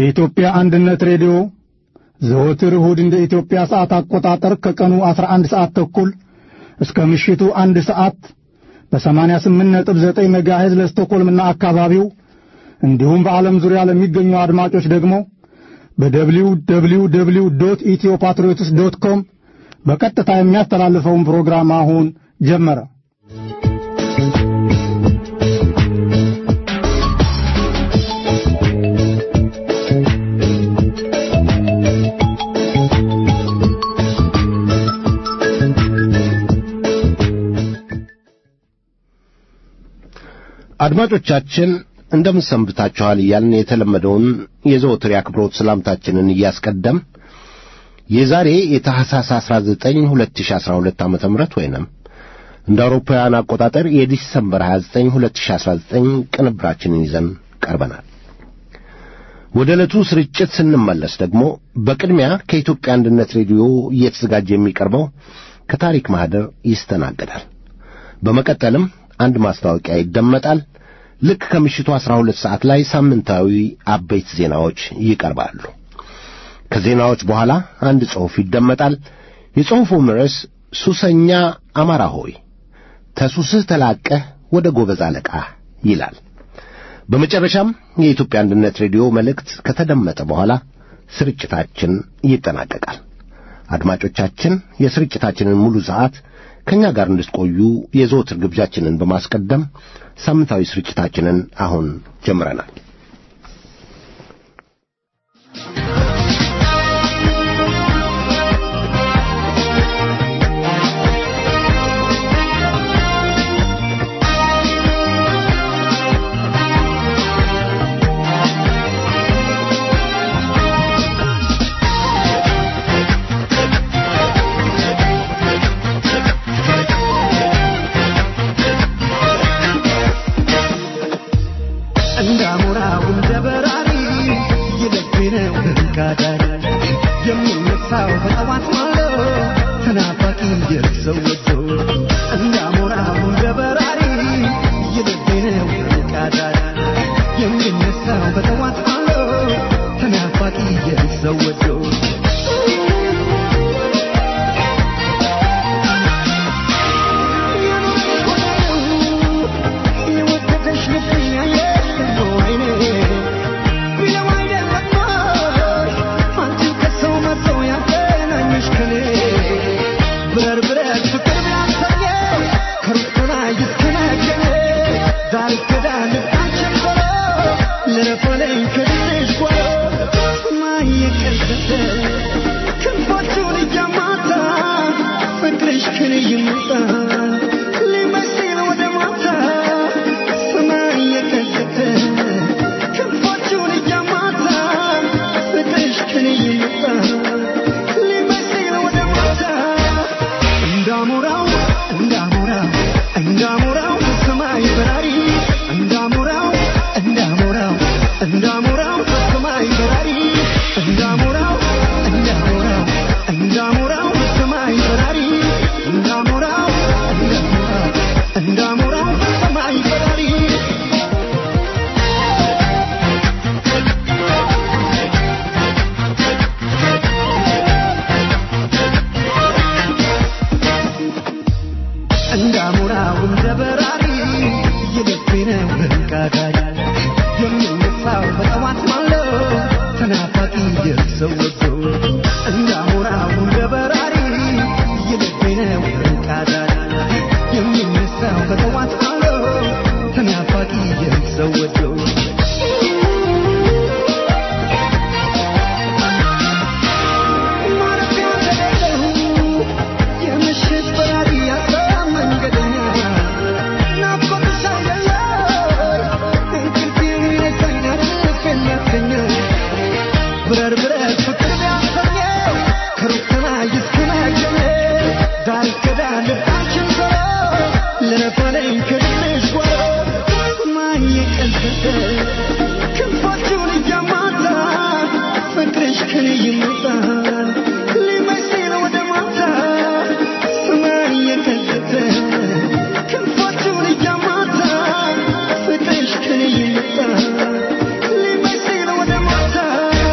የኢትዮጵያ አንድነት ሬዲዮ ዘወትር እሁድ እንደ ኢትዮጵያ ሰዓት አቆጣጠር ከቀኑ 11 ሰዓት ተኩል እስከ ምሽቱ አንድ ሰዓት በ88.9 ሜጋሄዝ ለስቶኮልምና አካባቢው እንዲሁም በዓለም ዙሪያ ለሚገኙ አድማጮች ደግሞ በደብሊው ደብሊው ደብሊው ዶት ኢትዮ ፓትሪዮትስ ዶት ኮም በቀጥታ የሚያስተላልፈውን ፕሮግራም አሁን ጀመረ። አድማጮቻችን እንደምን ሰንብታችኋል እያልን የተለመደውን የዘወትር የአክብሮት ሰላምታችንን እያስቀደም የዛሬ የታህሳስ 19 2012 ዓ.ም ወይንም እንደ አውሮፓውያን አቆጣጠር የዲሰምበር 29 2019 ቅንብራችንን ይዘን ቀርበናል። ወደ ዕለቱ ስርጭት ስንመለስ ደግሞ በቅድሚያ ከኢትዮጵያ አንድነት ሬዲዮ እየተዘጋጀ የሚቀርበው ከታሪክ ማኅደር ይስተናገዳል። በመቀጠልም አንድ ማስታወቂያ ይደመጣል። ልክ ከምሽቱ ዐሥራ ሁለት ሰዓት ላይ ሳምንታዊ አበይት ዜናዎች ይቀርባሉ። ከዜናዎች በኋላ አንድ ጽሑፍ ይደመጣል። የጽሑፉም ርዕስ ሱሰኛ አማራ ሆይ ተሱስህ ተላቀህ ወደ ጎበዝ አለቃ ይላል። በመጨረሻም የኢትዮጵያ አንድነት ሬዲዮ መልእክት ከተደመጠ በኋላ ስርጭታችን ይጠናቀቃል። አድማጮቻችን የስርጭታችንን ሙሉ ሰዓት ከእኛ ጋር እንድትቆዩ የዘወትር ግብዣችንን በማስቀደም ሳምንታዊ ስርጭታችንን አሁን ጀምረናል። Thank you.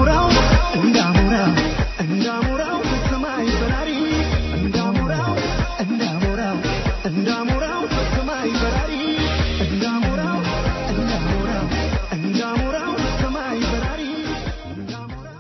እንዳሞራው እንዳሞራው እንዳሞራው ሰማይ በራሪ እንዳሞራው እንዳሞራው እንዳሞራው ሰማይ በራሪ እንዳሞራው እንዳሞራው እንዳሞራው ሰማይ በራሪ እንዳሞራው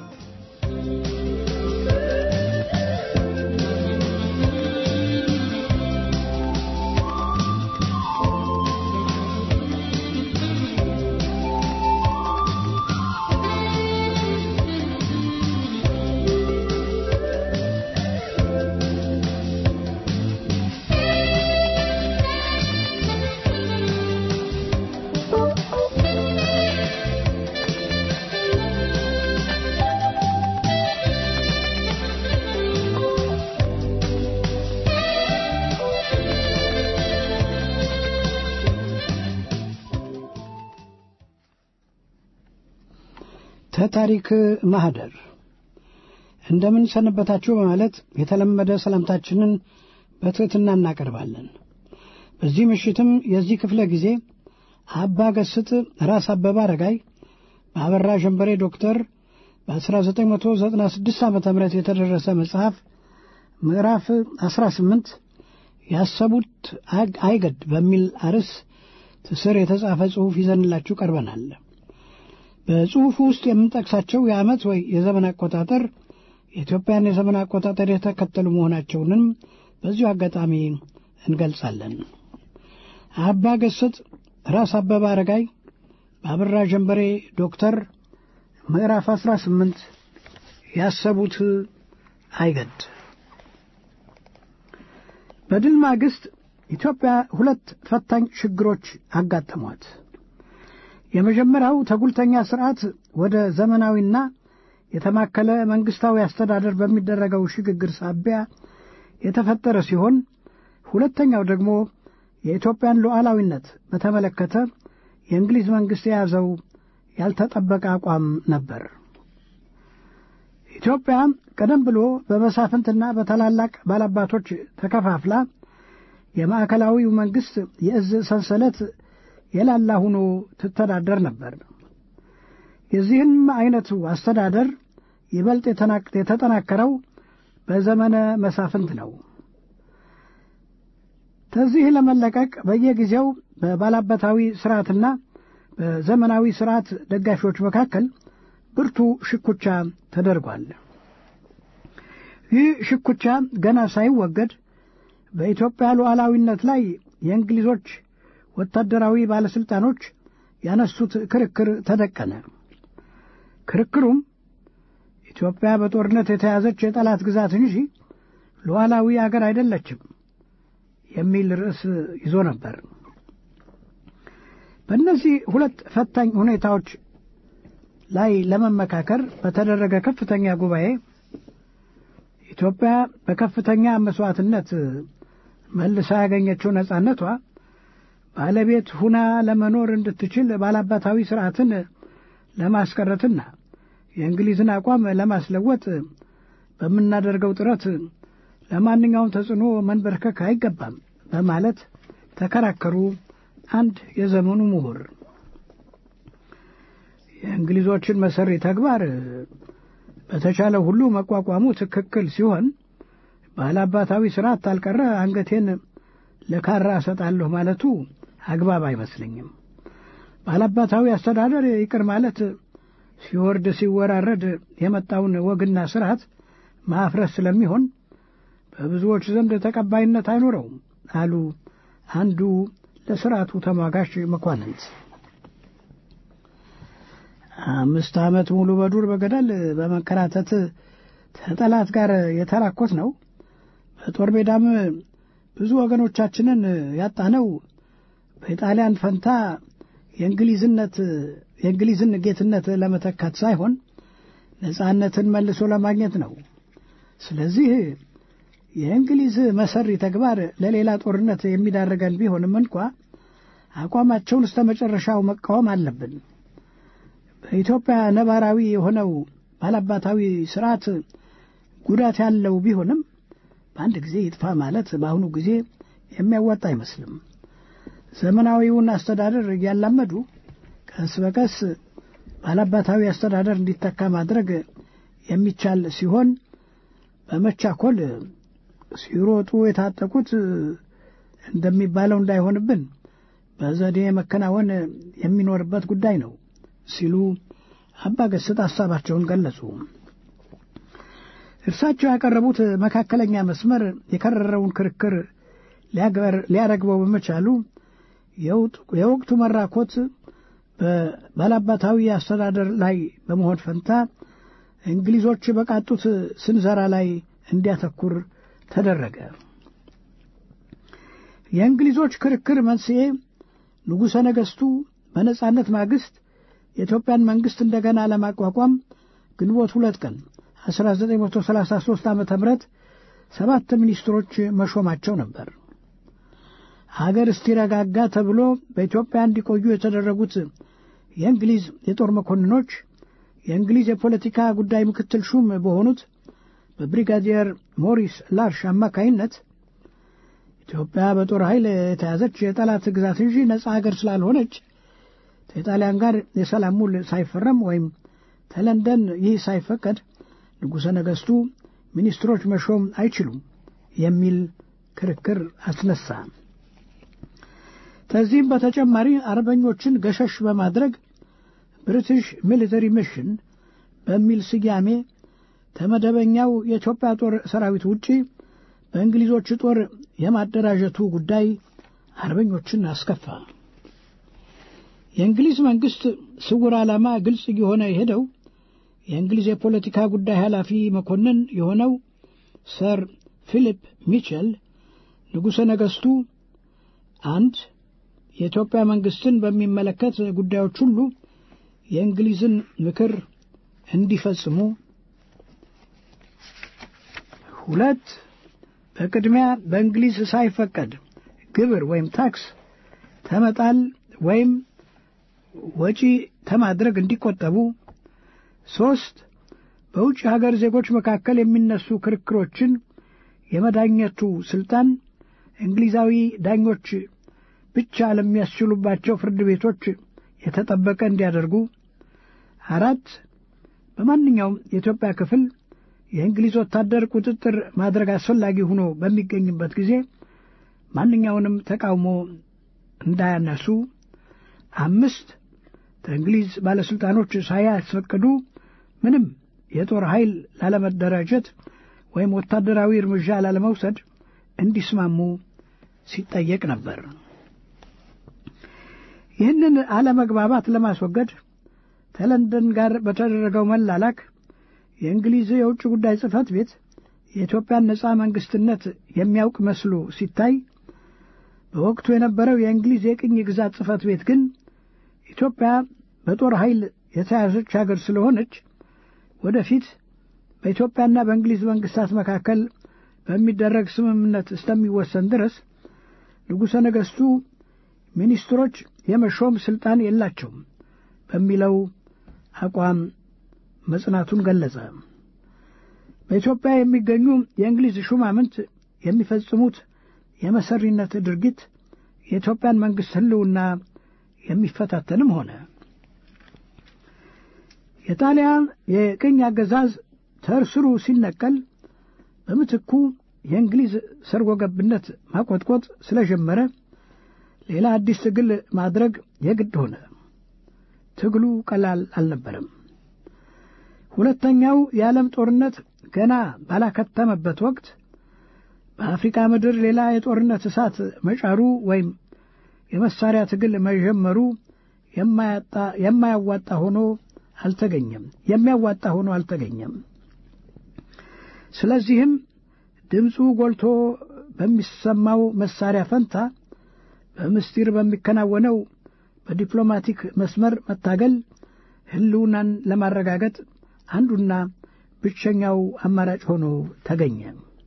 ተታሪክ ማህደር እንደምን ሰነበታችሁ በማለት የተለመደ ሰላምታችንን በትሕትና እናቀርባለን። በዚህ ምሽትም የዚህ ክፍለ ጊዜ አባ ገስጥ ራስ አበበ አረጋይ በአበራ ጀንበሬ ዶክተር በ1996 ዓ ም የተደረሰ መጽሐፍ ምዕራፍ 18 ያሰቡት አይገድ በሚል አርዕስ ስር የተጻፈ ጽሑፍ ይዘንላችሁ ቀርበናል። በጽሑፉ ውስጥ የምንጠቅሳቸው የዓመት ወይ የዘመን አቆጣጠር የኢትዮጵያን የዘመን አቆጣጠር የተከተሉ መሆናቸውንም በዚሁ አጋጣሚ እንገልጻለን። አባ ገስጥ ራስ አበበ አረጋይ በአበራ ጀንበሬ ዶክተር ምዕራፍ 18 ያሰቡት አይገድ በድል ማግስት ኢትዮጵያ ሁለት ፈታኝ ችግሮች አጋጠሟት። የመጀመሪያው ተጉልተኛ ስርዓት ወደ ዘመናዊና የተማከለ መንግስታዊ አስተዳደር በሚደረገው ሽግግር ሳቢያ የተፈጠረ ሲሆን ሁለተኛው ደግሞ የኢትዮጵያን ሉዓላዊነት በተመለከተ የእንግሊዝ መንግሥት የያዘው ያልተጠበቀ አቋም ነበር። ኢትዮጵያ ቀደም ብሎ በመሳፍንትና በታላላቅ ባላባቶች ተከፋፍላ የማዕከላዊው መንግሥት የእዝ ሰንሰለት የላላ ሆኖ ትተዳደር ነበር። የዚህም አይነቱ አስተዳደር ይበልጥ የተጠናከረው በዘመነ መሳፍንት ነው። ከዚህ ለመለቀቅ በየጊዜው በባላባታዊ ስርዓትና በዘመናዊ ስርዓት ደጋፊዎች መካከል ብርቱ ሽኩቻ ተደርጓል። ይህ ሽኩቻ ገና ሳይወገድ በኢትዮጵያ ሉዓላዊነት ላይ የእንግሊዞች ወታደራዊ ባለሥልጣኖች ያነሱት ክርክር ተደቀነ። ክርክሩም ኢትዮጵያ በጦርነት የተያዘች የጠላት ግዛት እንጂ ሉዓላዊ አገር አይደለችም የሚል ርዕስ ይዞ ነበር። በእነዚህ ሁለት ፈታኝ ሁኔታዎች ላይ ለመመካከር በተደረገ ከፍተኛ ጉባኤ ኢትዮጵያ በከፍተኛ መስዋዕትነት መልሳ ያገኘችው ነጻነቷ ባለቤት ሁና ለመኖር እንድትችል ባላባታዊ ስርዓትን ለማስቀረትና የእንግሊዝን አቋም ለማስለወጥ በምናደርገው ጥረት ለማንኛውም ተጽዕኖ መንበርከክ አይገባም በማለት ተከራከሩ። አንድ የዘመኑ ምሁር የእንግሊዞችን መሰሪ ተግባር በተቻለ ሁሉ መቋቋሙ ትክክል ሲሆን ባላባታዊ ስርዓት ታልቀረ አንገቴን ለካራ እሰጣለሁ ማለቱ አግባብ አይመስለኝም። ባላባታዊ አስተዳደር ይቅር ማለት ሲወርድ ሲወራረድ የመጣውን ወግና ስርዓት ማፍረስ ስለሚሆን በብዙዎች ዘንድ ተቀባይነት አይኖረውም አሉ አንዱ ለስርዓቱ ተሟጋች መኳንንት። አምስት ዓመት ሙሉ በዱር በገደል በመከራተት ከጠላት ጋር የተራኮት ነው። በጦር ሜዳም ብዙ ወገኖቻችንን ያጣነው በኢጣሊያን ፈንታ የእንግሊዝነት የእንግሊዝን ጌትነት ለመተካት ሳይሆን ነጻነትን መልሶ ለማግኘት ነው። ስለዚህ የእንግሊዝ መሰሪ ተግባር ለሌላ ጦርነት የሚዳረገን ቢሆንም እንኳ አቋማቸውን እስተ መጨረሻው መቃወም አለብን። በኢትዮጵያ ነባራዊ የሆነው ባላባታዊ ስርዓት ጉዳት ያለው ቢሆንም በአንድ ጊዜ ይጥፋ ማለት በአሁኑ ጊዜ የሚያዋጣ አይመስልም። ዘመናዊውን አስተዳደር እያላመዱ ቀስ በቀስ ባላባታዊ አስተዳደር እንዲተካ ማድረግ የሚቻል ሲሆን በመቻኮል ሲሮጡ የታጠቁት እንደሚባለው እንዳይሆንብን በዘዴ መከናወን የሚኖርበት ጉዳይ ነው ሲሉ አባ ገስጥ ሀሳባቸውን ገለጹ። እርሳቸው ያቀረቡት መካከለኛ መስመር የከረረውን ክርክር ሊያረግበው በመቻሉ የወቅቱ መራኮት በባላባታዊ አስተዳደር ላይ በመሆን ፈንታ እንግሊዞች በቃጡት ስንዘራ ላይ እንዲያተኩር ተደረገ። የእንግሊዞች ክርክር መንስኤ ንጉሠ ነገሥቱ በነጻነት ማግስት የኢትዮጵያን መንግሥት እንደገና ለማቋቋም ግንቦት ሁለት ቀን 1933 ዓ ም ሰባት ሚኒስትሮች መሾማቸው ነበር። ሀገር እስቲረጋጋ ተብሎ በኢትዮጵያ እንዲቆዩ የተደረጉት የእንግሊዝ የጦር መኮንኖች የእንግሊዝ የፖለቲካ ጉዳይ ምክትል ሹም በሆኑት በብሪጋዲየር ሞሪስ ላርሽ አማካይነት ኢትዮጵያ በጦር ኃይል የተያዘች የጠላት ግዛት እንጂ ነጻ ሀገር ስላልሆነች ከኢጣሊያን ጋር የሰላም ውል ሳይፈረም ወይም ተለንደን ይህ ሳይፈቀድ ንጉሠ ነገሥቱ ሚኒስትሮች መሾም አይችሉም የሚል ክርክር አስነሳ። ከዚህም በተጨማሪ አርበኞችን ገሸሽ በማድረግ ብሪቲሽ ሚሊተሪ ሚሽን በሚል ስያሜ ከመደበኛው የኢትዮጵያ ጦር ሰራዊት ውጪ በእንግሊዞች ጦር የማደራጀቱ ጉዳይ አርበኞችን አስከፋ። የእንግሊዝ መንግሥት ስውር ዓላማ ግልጽ እየሆነ የሄደው የእንግሊዝ የፖለቲካ ጉዳይ ኃላፊ መኮንን የሆነው ሰር ፊሊፕ ሚቸል ንጉሠ ነገሥቱ አንድ የኢትዮጵያ መንግሥትን በሚመለከት ጉዳዮች ሁሉ የእንግሊዝን ምክር እንዲፈጽሙ፣ ሁለት በቅድሚያ በእንግሊዝ ሳይፈቀድ ግብር ወይም ታክስ ተመጣል ወይም ወጪ ተማድረግ እንዲቆጠቡ፣ ሦስት በውጭ ሀገር ዜጎች መካከል የሚነሱ ክርክሮችን የመዳኘቱ ሥልጣን እንግሊዛዊ ዳኞች ብቻ ለሚያስችሉባቸው ፍርድ ቤቶች የተጠበቀ እንዲያደርጉ፣ አራት በማንኛውም የኢትዮጵያ ክፍል የእንግሊዝ ወታደር ቁጥጥር ማድረግ አስፈላጊ ሆኖ በሚገኝበት ጊዜ ማንኛውንም ተቃውሞ እንዳያነሱ፣ አምስት ከእንግሊዝ ባለሥልጣኖች ሳያስፈቅዱ ምንም የጦር ኃይል ላለመደራጀት ወይም ወታደራዊ እርምጃ ላለመውሰድ እንዲስማሙ ሲጠየቅ ነበር። ይህንን አለመግባባት ለማስወገድ ከለንደን ጋር በተደረገው መላላክ የእንግሊዝ የውጭ ጉዳይ ጽሕፈት ቤት የኢትዮጵያን ነጻ መንግሥትነት የሚያውቅ መስሎ ሲታይ፣ በወቅቱ የነበረው የእንግሊዝ የቅኝ ግዛት ጽሕፈት ቤት ግን ኢትዮጵያ በጦር ኃይል የተያዘች አገር ስለሆነች ወደፊት በኢትዮጵያና በእንግሊዝ መንግሥታት መካከል በሚደረግ ስምምነት እስከሚወሰን ድረስ ንጉሠ ነገሥቱ ሚኒስትሮች የመሾም ሥልጣን የላቸውም በሚለው አቋም መጽናቱን ገለጸ። በኢትዮጵያ የሚገኙ የእንግሊዝ ሹማምንት የሚፈጽሙት የመሰሪነት ድርጊት የኢትዮጵያን መንግሥት ሕልውና የሚፈታተንም ሆነ የጣሊያን የቅኝ አገዛዝ ተርስሩ ሲነቀል በምትኩ የእንግሊዝ ሰርጎ ገብነት ማቆጥቆጥ ስለጀመረ ሌላ አዲስ ትግል ማድረግ የግድ ሆነ። ትግሉ ቀላል አልነበረም። ሁለተኛው የዓለም ጦርነት ገና ባላከተመበት ወቅት በአፍሪካ ምድር ሌላ የጦርነት እሳት መጫሩ ወይም የመሳሪያ ትግል መጀመሩ የማያዋጣ ሆኖ አልተገኘም የሚያዋጣ ሆኖ አልተገኘም። ስለዚህም ድምፁ ጎልቶ በሚሰማው መሳሪያ ፈንታ በምስጢር በሚከናወነው በዲፕሎማቲክ መስመር መታገል ሕልውናን ለማረጋገጥ አንዱና ብቸኛው አማራጭ ሆኖ ተገኘ።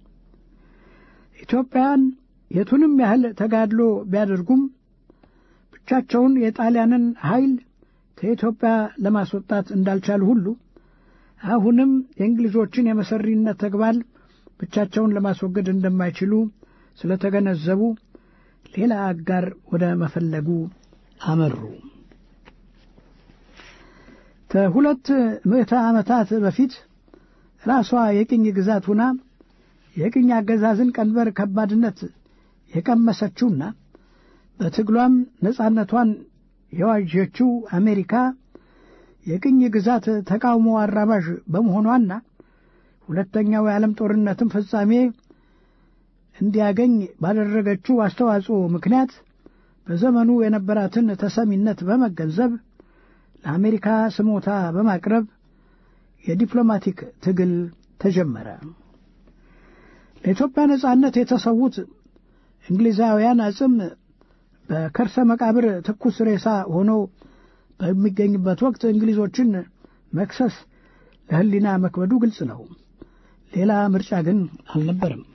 ኢትዮጵያን የቱንም ያህል ተጋድሎ ቢያደርጉም ብቻቸውን የጣሊያንን ኃይል ከኢትዮጵያ ለማስወጣት እንዳልቻሉ ሁሉ አሁንም የእንግሊዞችን የመሰሪነት ተግባር ብቻቸውን ለማስወገድ እንደማይችሉ ስለተገነዘቡ ሌላ አጋር ወደ መፈለጉ አመሩ። ከሁለት ምዕተ ዓመታት በፊት ራሷ የቅኝ ግዛት ሁና የቅኝ አገዛዝን ቀንበር ከባድነት የቀመሰችውና በትግሏም ነጻነቷን የዋዠችው አሜሪካ የቅኝ ግዛት ተቃውሞ አራባዥ በመሆኗና ሁለተኛው የዓለም ጦርነትም ፍጻሜ እንዲያገኝ ባደረገችው አስተዋጽኦ ምክንያት በዘመኑ የነበራትን ተሰሚነት በመገንዘብ ለአሜሪካ ስሞታ በማቅረብ የዲፕሎማቲክ ትግል ተጀመረ። ለኢትዮጵያ ነጻነት የተሰዉት እንግሊዛውያን አጽም በከርሰ መቃብር ትኩስ ሬሳ ሆኖ በሚገኝበት ወቅት እንግሊዞችን መክሰስ ለሕሊና መክበዱ ግልጽ ነው። ሌላ ምርጫ ግን አልነበረም።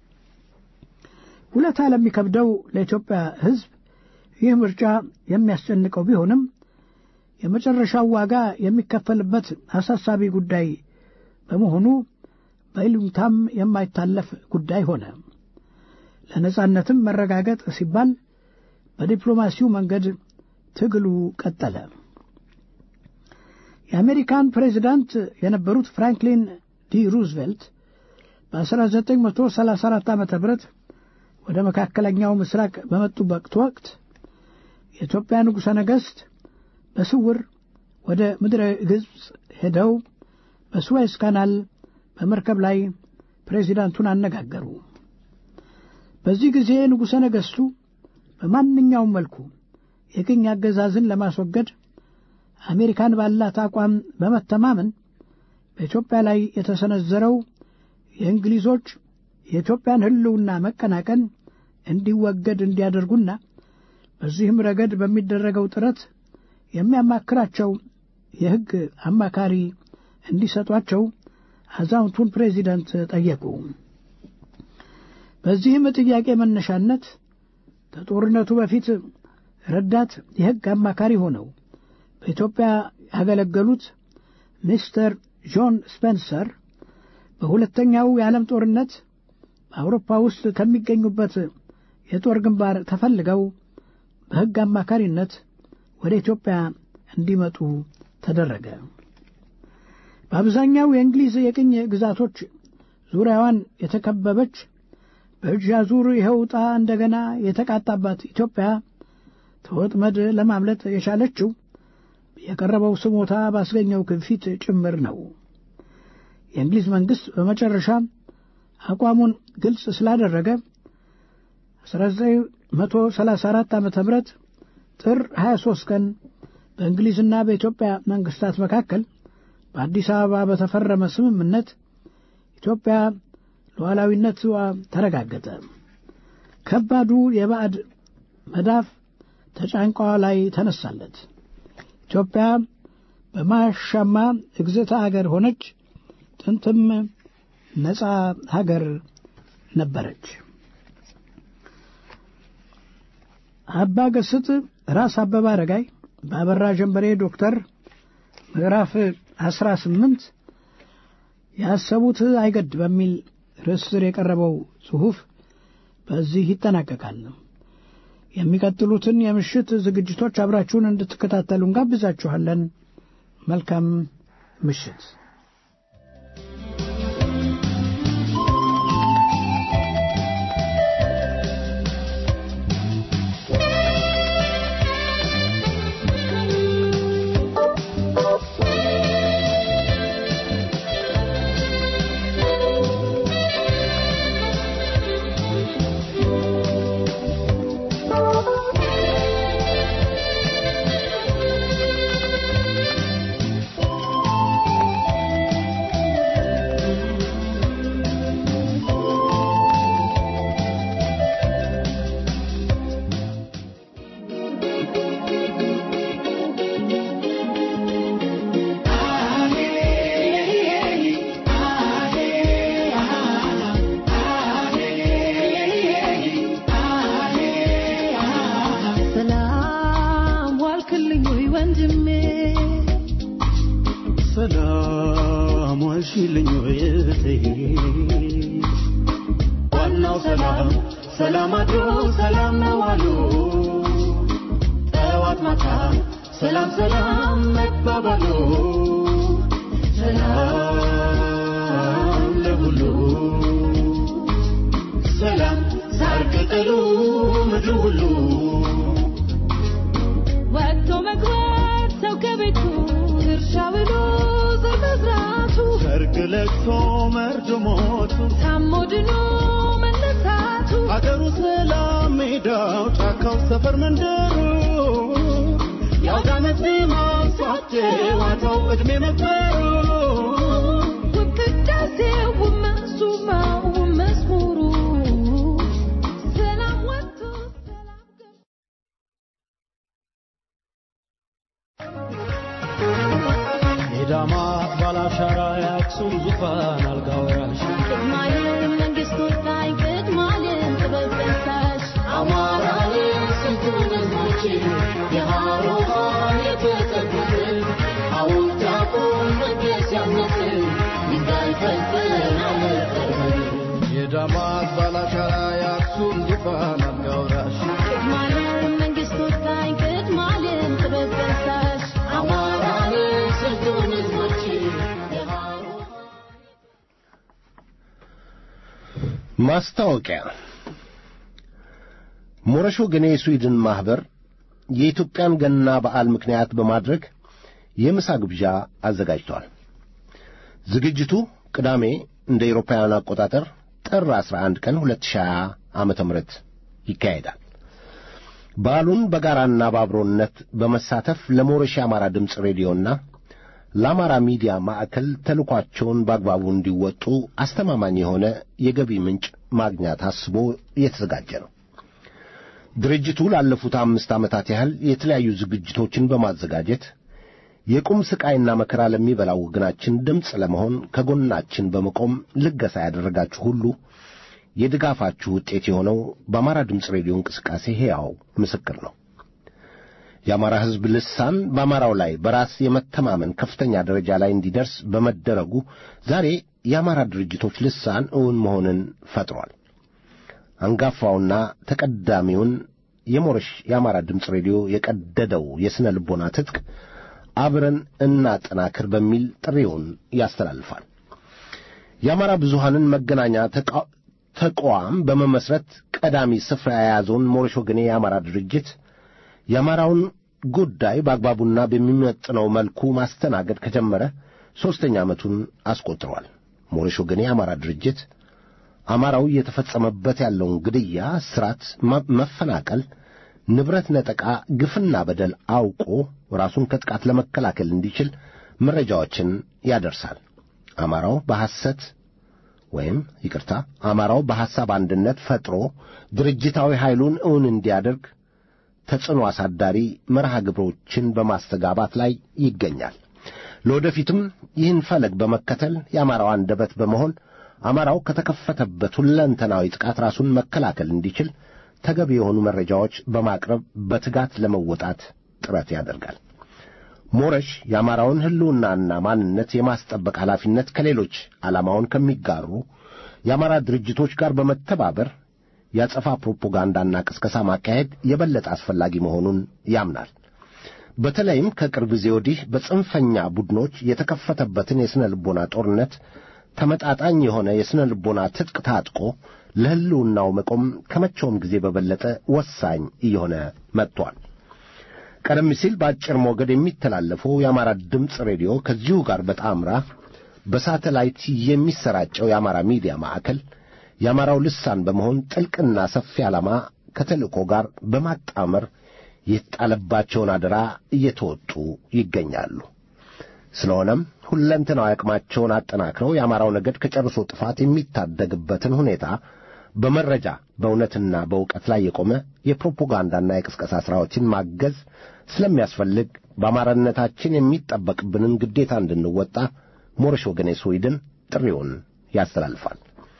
ውለታ ለሚከብደው ለኢትዮጵያ ሕዝብ ይህ ምርጫ የሚያስጨንቀው ቢሆንም የመጨረሻው ዋጋ የሚከፈልበት አሳሳቢ ጉዳይ በመሆኑ በይሉኝታም የማይታለፍ ጉዳይ ሆነ። ለነጻነትም መረጋገጥ ሲባል በዲፕሎማሲው መንገድ ትግሉ ቀጠለ። የአሜሪካን ፕሬዚዳንት የነበሩት ፍራንክሊን ዲ ሩዝቬልት በ1934 ዓ ም ወደ መካከለኛው ምስራቅ በመጡበት ወቅት የኢትዮጵያ ንጉሠ ነገሥት በስውር ወደ ምድረ ግብፅ ሄደው በስዌዝ ካናል በመርከብ ላይ ፕሬዚዳንቱን አነጋገሩ። በዚህ ጊዜ ንጉሠ ነገሥቱ በማንኛውም መልኩ የቅኝ አገዛዝን ለማስወገድ አሜሪካን ባላት አቋም በመተማመን በኢትዮጵያ ላይ የተሰነዘረው የእንግሊዞች የኢትዮጵያን ሕልውና መቀናቀን እንዲወገድ እንዲያደርጉና በዚህም ረገድ በሚደረገው ጥረት የሚያማክራቸው የሕግ አማካሪ እንዲሰጧቸው አዛውንቱን ፕሬዚደንት ጠየቁ። በዚህም ጥያቄ መነሻነት ከጦርነቱ በፊት ረዳት የሕግ አማካሪ ሆነው በኢትዮጵያ ያገለገሉት ሚስተር ጆን ስፔንሰር በሁለተኛው የዓለም ጦርነት በአውሮፓ ውስጥ ከሚገኙበት የጦር ግንባር ተፈልገው በሕግ አማካሪነት ወደ ኢትዮጵያ እንዲመጡ ተደረገ። በአብዛኛው የእንግሊዝ የቅኝ ግዛቶች ዙሪያዋን የተከበበች በእጅ አዙር ይኸው ዕጣ እንደገና የተቃጣባት ኢትዮጵያ ከወጥመድ ለማምለጥ የቻለችው የቀረበው ስሞታ ባስገኘው ግፊት ጭምር ነው። የእንግሊዝ መንግሥት በመጨረሻ አቋሙን ግልጽ ስላደረገ 1934 ዓ ም ጥር 23 ቀን በእንግሊዝና በኢትዮጵያ መንግሥታት መካከል በአዲስ አበባ በተፈረመ ስምምነት ኢትዮጵያ ሉዓላዊነቷ ተረጋገጠ። ከባዱ የባዕድ መዳፍ ተጫንቋ ላይ ተነሳለት። ኢትዮጵያ በማያሻማ እግዝእተ አገር ሆነች። ጥንትም ነፃ ሀገር ነበረች። አባ ገስጥ ራስ አበበ አረጋይ በአበራ ጀንበሬ ዶክተር ምዕራፍ አስራ ስምንት ያሰቡት አይገድ በሚል ርዕስ ስር የቀረበው ጽሑፍ በዚህ ይጠናቀቃል። የሚቀጥሉትን የምሽት ዝግጅቶች አብራችሁን እንድትከታተሉ እንጋብዛችኋለን። መልካም ምሽት። ሰላም ዋልክልኝ ወይ ወንድሜ ሰላም ዋልሽልኝ ወይ እህቴ ዋናው ሰላም ሰላም አድሮ ሰላም ነው አሉ ጠዋት ማታ ሰላም ሰላም መባባሉ ሰላም ለሁሉ ሰላም ሳር ቅጠሉ ምድሩ ሁሉ ወጥቶ መግባት ሰው ከቤቱ እርሻ ብሎ ዘር መዝራቱ ሰርግ ለቅሶ መርዶ ሞቱ ታሞ ድኖ መነሳቱ አገሩ ሰላም ሜዳው ጫካው ሰፈር መንደሩ የአውዳመት ማሳቴ ዋታው ዕድሜ መክበሩ ውብ ቅዳሴው ውብ መሱማው ውብ መዝሙሩ ሰላም ወጥቶ ሰላም ገባ የዳማት ባላሻራ የአክሱም ዙፋን አልጋ ወራሽ ቅድማለም መንግስት ወጣኝ ቅድማለም ጥበብ ፈሳሽ አማራን ስንቱን ህዝቦች የሃሮሃን የተጠጉት ሐውልት ያቁም መቅደስ ያነጽ ድንጋይ ፈልፈል አለጠርበን የዳማት ባላሻራ የአክሱም ዙፋን አልጋ ወራሽ ቅድማለም መንግስት ወጣኝ ቅድማለም ጥበብ ፈሳሽ አማራን ስንቱን ህዝቦች የሃሮሃን ማስታወቂያ ሞረሾ ገኔ የስዊድን ማኅበር የኢትዮጵያን ገና በዓል ምክንያት በማድረግ የምሳ ግብዣ አዘጋጅቷል። ዝግጅቱ ቅዳሜ እንደ ኤሮፓውያን አቆጣጠር ጥር 11 ቀን 2020 ዓመተ ምህረት ይካሄዳል። በዓሉን በጋራና በአብሮነት በመሳተፍ ለሞረሽ የአማራ ድምፅ ሬዲዮና ለአማራ ሚዲያ ማዕከል ተልኳቸውን በአግባቡ እንዲወጡ አስተማማኝ የሆነ የገቢ ምንጭ ማግኛ ታስቦ የተዘጋጀ ነው። ድርጅቱ ላለፉት አምስት ዓመታት ያህል የተለያዩ ዝግጅቶችን በማዘጋጀት የቁም ስቃይና መከራ ለሚበላው ወገናችን ድምፅ ለመሆን ከጎናችን በመቆም ልገሳ ያደረጋችሁ ሁሉ የድጋፋችሁ ውጤት የሆነው በአማራ ድምፅ ሬዲዮ እንቅስቃሴ ሕያው ምስክር ነው። የአማራ ሕዝብ ልሳን በአማራው ላይ በራስ የመተማመን ከፍተኛ ደረጃ ላይ እንዲደርስ በመደረጉ ዛሬ የአማራ ድርጅቶች ልሳን እውን መሆንን ፈጥሯል። አንጋፋውና ተቀዳሚውን የሞረሽ የአማራ ድምፅ ሬዲዮ የቀደደው የሥነ ልቦና ትጥቅ አብረን እናጠናክር በሚል ጥሪውን ያስተላልፋል። የአማራ ብዙሃንን መገናኛ ተቃ- ተቋም በመመስረት ቀዳሚ ስፍራ የያዘውን ሞረሽ ወገኔ የአማራ ድርጅት የአማራውን ጉዳይ በአግባቡና በሚመጥነው መልኩ ማስተናገድ ከጀመረ ሦስተኛ ዓመቱን አስቆጥሯል። ሞረሽ ወገኔ የአማራ ድርጅት አማራው እየተፈጸመበት ያለውን ግድያ፣ እስራት፣ መ- መፈናቀል፣ ንብረት ነጠቃ፣ ግፍና በደል አውቆ ራሱን ከጥቃት ለመከላከል እንዲችል መረጃዎችን ያደርሳል። አማራው በሐሰት ወይም ይቅርታ፣ አማራው በሐሳብ አንድነት ፈጥሮ ድርጅታዊ ኃይሉን እውን እንዲያደርግ ተጽዕኖ አሳዳሪ መርሃ ግብሮችን በማስተጋባት ላይ ይገኛል። ለወደፊትም ይህን ፈለግ በመከተል የአማራው አንደበት በመሆን አማራው ከተከፈተበት ሁለንተናዊ ጥቃት ራሱን መከላከል እንዲችል ተገቢ የሆኑ መረጃዎች በማቅረብ በትጋት ለመወጣት ጥረት ያደርጋል። ሞረሽ የአማራውን ሕልውናና ማንነት የማስጠበቅ ኃላፊነት ከሌሎች ዓላማውን ከሚጋሩ የአማራ ድርጅቶች ጋር በመተባበር ያጸፋ ፕሮፓጋንዳና ቅስቀሳ ማካሄድ የበለጠ አስፈላጊ መሆኑን ያምናል። በተለይም ከቅርብ ጊዜ ወዲህ በጽንፈኛ ቡድኖች የተከፈተበትን የሥነ ልቦና ጦርነት ተመጣጣኝ የሆነ የሥነ ልቦና ትጥቅ ታጥቆ ለሕልውናው መቆም ከመቼውም ጊዜ በበለጠ ወሳኝ እየሆነ መጥቷል። ቀደም ሲል በአጭር ሞገድ የሚተላለፈው የአማራ ድምፅ ሬዲዮ ከዚሁ ጋር በጣምራ በሳተላይት የሚሰራጨው የአማራ ሚዲያ ማዕከል የአማራው ልሳን በመሆን ጥልቅና ሰፊ ዓላማ ከተልእኮ ጋር በማጣመር የተጣለባቸውን አደራ እየተወጡ ይገኛሉ። ስለሆነም ሁለንተናዊ አቅማቸውን አጠናክረው የአማራው ነገድ ከጨርሶ ጥፋት የሚታደግበትን ሁኔታ በመረጃ በእውነትና በእውቀት ላይ የቆመ የፕሮፓጋንዳና የቅስቀሳ ሥራዎችን ማገዝ ስለሚያስፈልግ በአማራነታችን የሚጠበቅብንን ግዴታ እንድንወጣ ሞረሽ ወገኔ ስዊድን ጥሪውን ያስተላልፋል።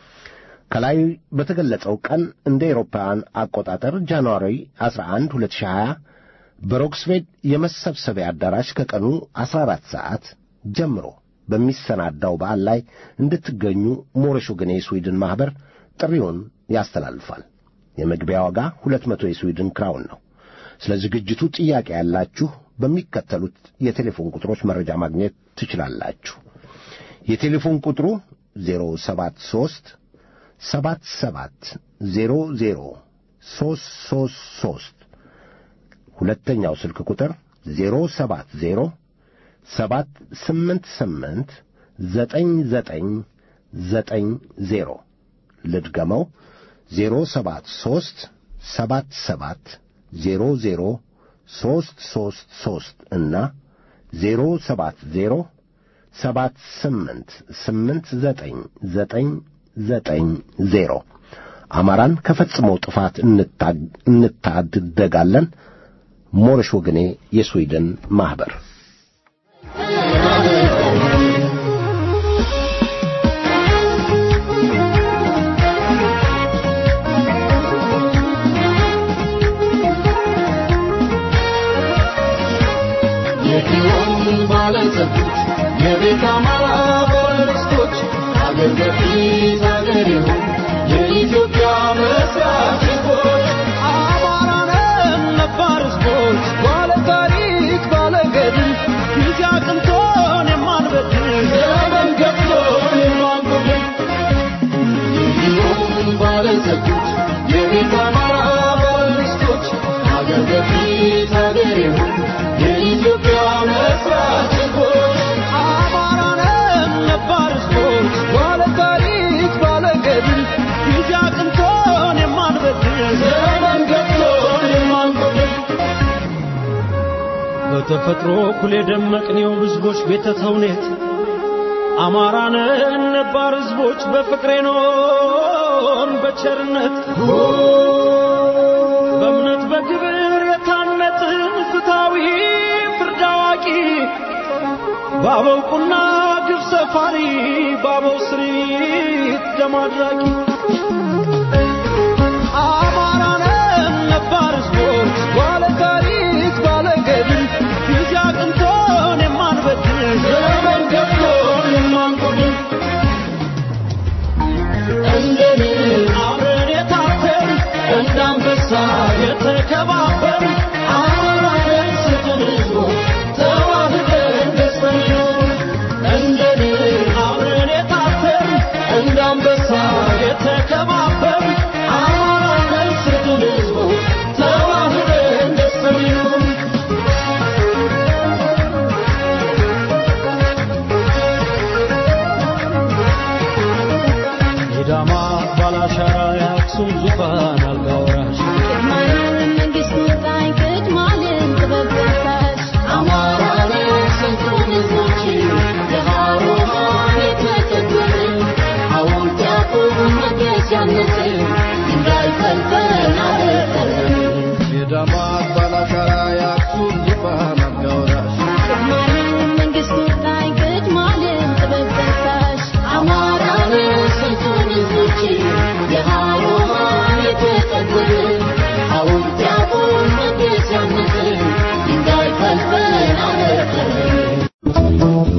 ከላይ በተገለጸው ቀን እንደ ኤሮፓውያን አቆጣጠር ጃንዋሪ 11 2020 በሮክስቤድ የመሰብሰቢያ አዳራሽ ከቀኑ 14 ሰዓት ጀምሮ በሚሰናዳው በዓል ላይ እንድትገኙ ሞረሽ ወገኔ የስዊድን ማኅበር ጥሪውን ያስተላልፋል። የመግቢያ ዋጋ 200 የስዊድን ክራውን ነው። ስለ ዝግጅቱ ጥያቄ ያላችሁ በሚከተሉት የቴሌፎን ቁጥሮች መረጃ ማግኘት ትችላላችሁ። የቴሌፎን ቁጥሩ 073 77 00 333 ሁለተኛው ስልክ ቁጥር 070 788 9990 ልድገመው 073 77 00 333 እና 070 ሰባት ስምንት ስምንት ዘጠኝ ዘጠኝ ዘጠኝ ዜሮ አማራን ከፈጽመው ጥፋት እንታደጋለን። ሞረሽ ወገኔ የስዊድን ማኅበር የኪዮን ባለጸጎች የቤት አማራ ባለርስቶች አገር በፊት አገር ይሁን የኢትዮጵያ መስራት ሕዝቦች አማራንን ነባር ሕዝቦች ባለ ታሪክ ባለ ገድል ጊዜ አቅንቶን የማንበድል ዘመን ገብቶን የማንጎድል የኪዮን ባለጸጎች የቤት አማራ ባለርስቶች አገር በፊት አገር ይሁን የኢትዮጵያ መስራት ሕዝቦች አማራንን ነባር ሕዝቦች ባለ ታሪክ ባለ ገድል ጊዜ አቅንቶን የማንበድል ዘመን ገብቶን የማንጎድል በተፈጥሮ እኩል የደመቅኔው ሕዝቦች ቤተ ተውኔት አማራንን ነባር ሕዝቦች በፍቅሬ ኖን በቸርነት በእምነት በግብር የታነጥን ፍትሐዊ ፍርድ አዋቂ በአበው ቁና ግብ ሰፋሪ በአበው ስሪት ደም አድራቂ አማራንን ነባር ሕዝቦች ባለ ታሪክ ባለ ገድል ጊዜ አቅንቶን የማንበድል ዘመን ገብቶን የማንጎድል እንደኔ አብረን የታተር እንደ አንበሳ የተከባበር አማራን ስጡን ሕዝቦች ተዋህደን ደስተኞች እንደኔ አብረን የታተር እንደ አንበሳ የተከባበር አማራን ስጡን ሕዝቦች ተዋህደን ደስተኞች የዳማ ባላሻራ የአክሱም ዙፋን አልጋ ወራሽ ቅድማለም መንግስቱ ጣኝ ቅድማለም ጥበብ ገሳሽ አማራን ስንቱን ሕዝቦች የሃሮሃን የተከበረ ሐውልት ያቁም መገስ ያነጽ እንዳይፈልፈን አረፈን የዳማት ባላሻራ የአክሱም ዙፋን አልጋ ወራሽ ቅድማለም መንግስቱ ጣኝ ቅድማለም ጥበብ ገሳሽ አማራን ስንቱን ሕዝቦች የሃሮሃን የተከበረ ሐውልት ያቁም መገስ ያነጽ እንዳይፈልፈን አረፈን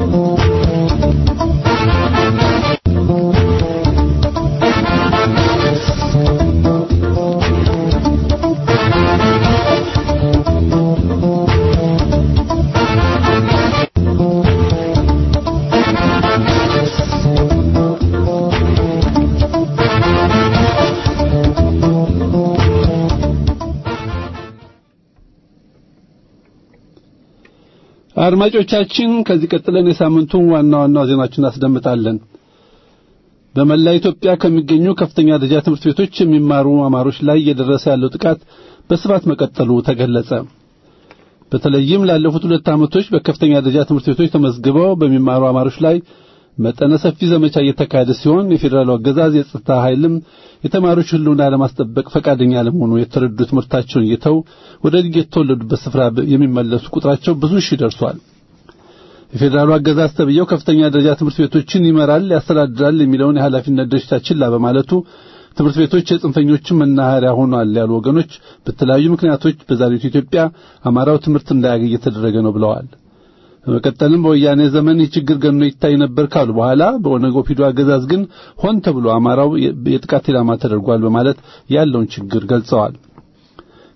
አድማጮቻችን ከዚህ ቀጥለን የሳምንቱን ዋና ዋና ዜናዎችን እናስደምጣለን። በመላ ኢትዮጵያ ከሚገኙ ከፍተኛ ደረጃ ትምህርት ቤቶች የሚማሩ አማሮች ላይ እየደረሰ ያለው ጥቃት በስፋት መቀጠሉ ተገለጸ። በተለይም ላለፉት ሁለት ዓመቶች በከፍተኛ ደረጃ ትምህርት ቤቶች ተመዝግበው በሚማሩ አማሮች ላይ መጠነ ሰፊ ዘመቻ እየተካሄደ ሲሆን የፌዴራሉ አገዛዝ የጸጥታ ኃይልም የተማሪዎች ሕልውና ለማስጠበቅ ፈቃደኛ ለመሆኑ የተረዱ ትምህርታቸውን እየተው ወደ የተወለዱበት ስፍራ የሚመለሱ ቁጥራቸው ብዙ ሺህ ደርሷል። የፌዴራሉ አገዛዝ ተብየው ከፍተኛ ደረጃ ትምህርት ቤቶችን ይመራል፣ ያስተዳድራል የሚለውን የኃላፊነት ድርሻ ችላ በማለቱ ትምህርት ቤቶች የጽንፈኞችን መናኸሪያ ሆኗል ያሉ ወገኖች በተለያዩ ምክንያቶች በዛሬቱ ኢትዮጵያ አማራው ትምህርት እንዳያገኝ እየተደረገ ነው ብለዋል። በመቀጠልም በወያኔ ዘመን ይህ ችግር ገኖ ይታይ ነበር ካሉ በኋላ በኦነግ ኦፒዶ አገዛዝ ግን ሆን ተብሎ አማራው የጥቃት ኢላማ ተደርጓል በማለት ያለውን ችግር ገልጸዋል።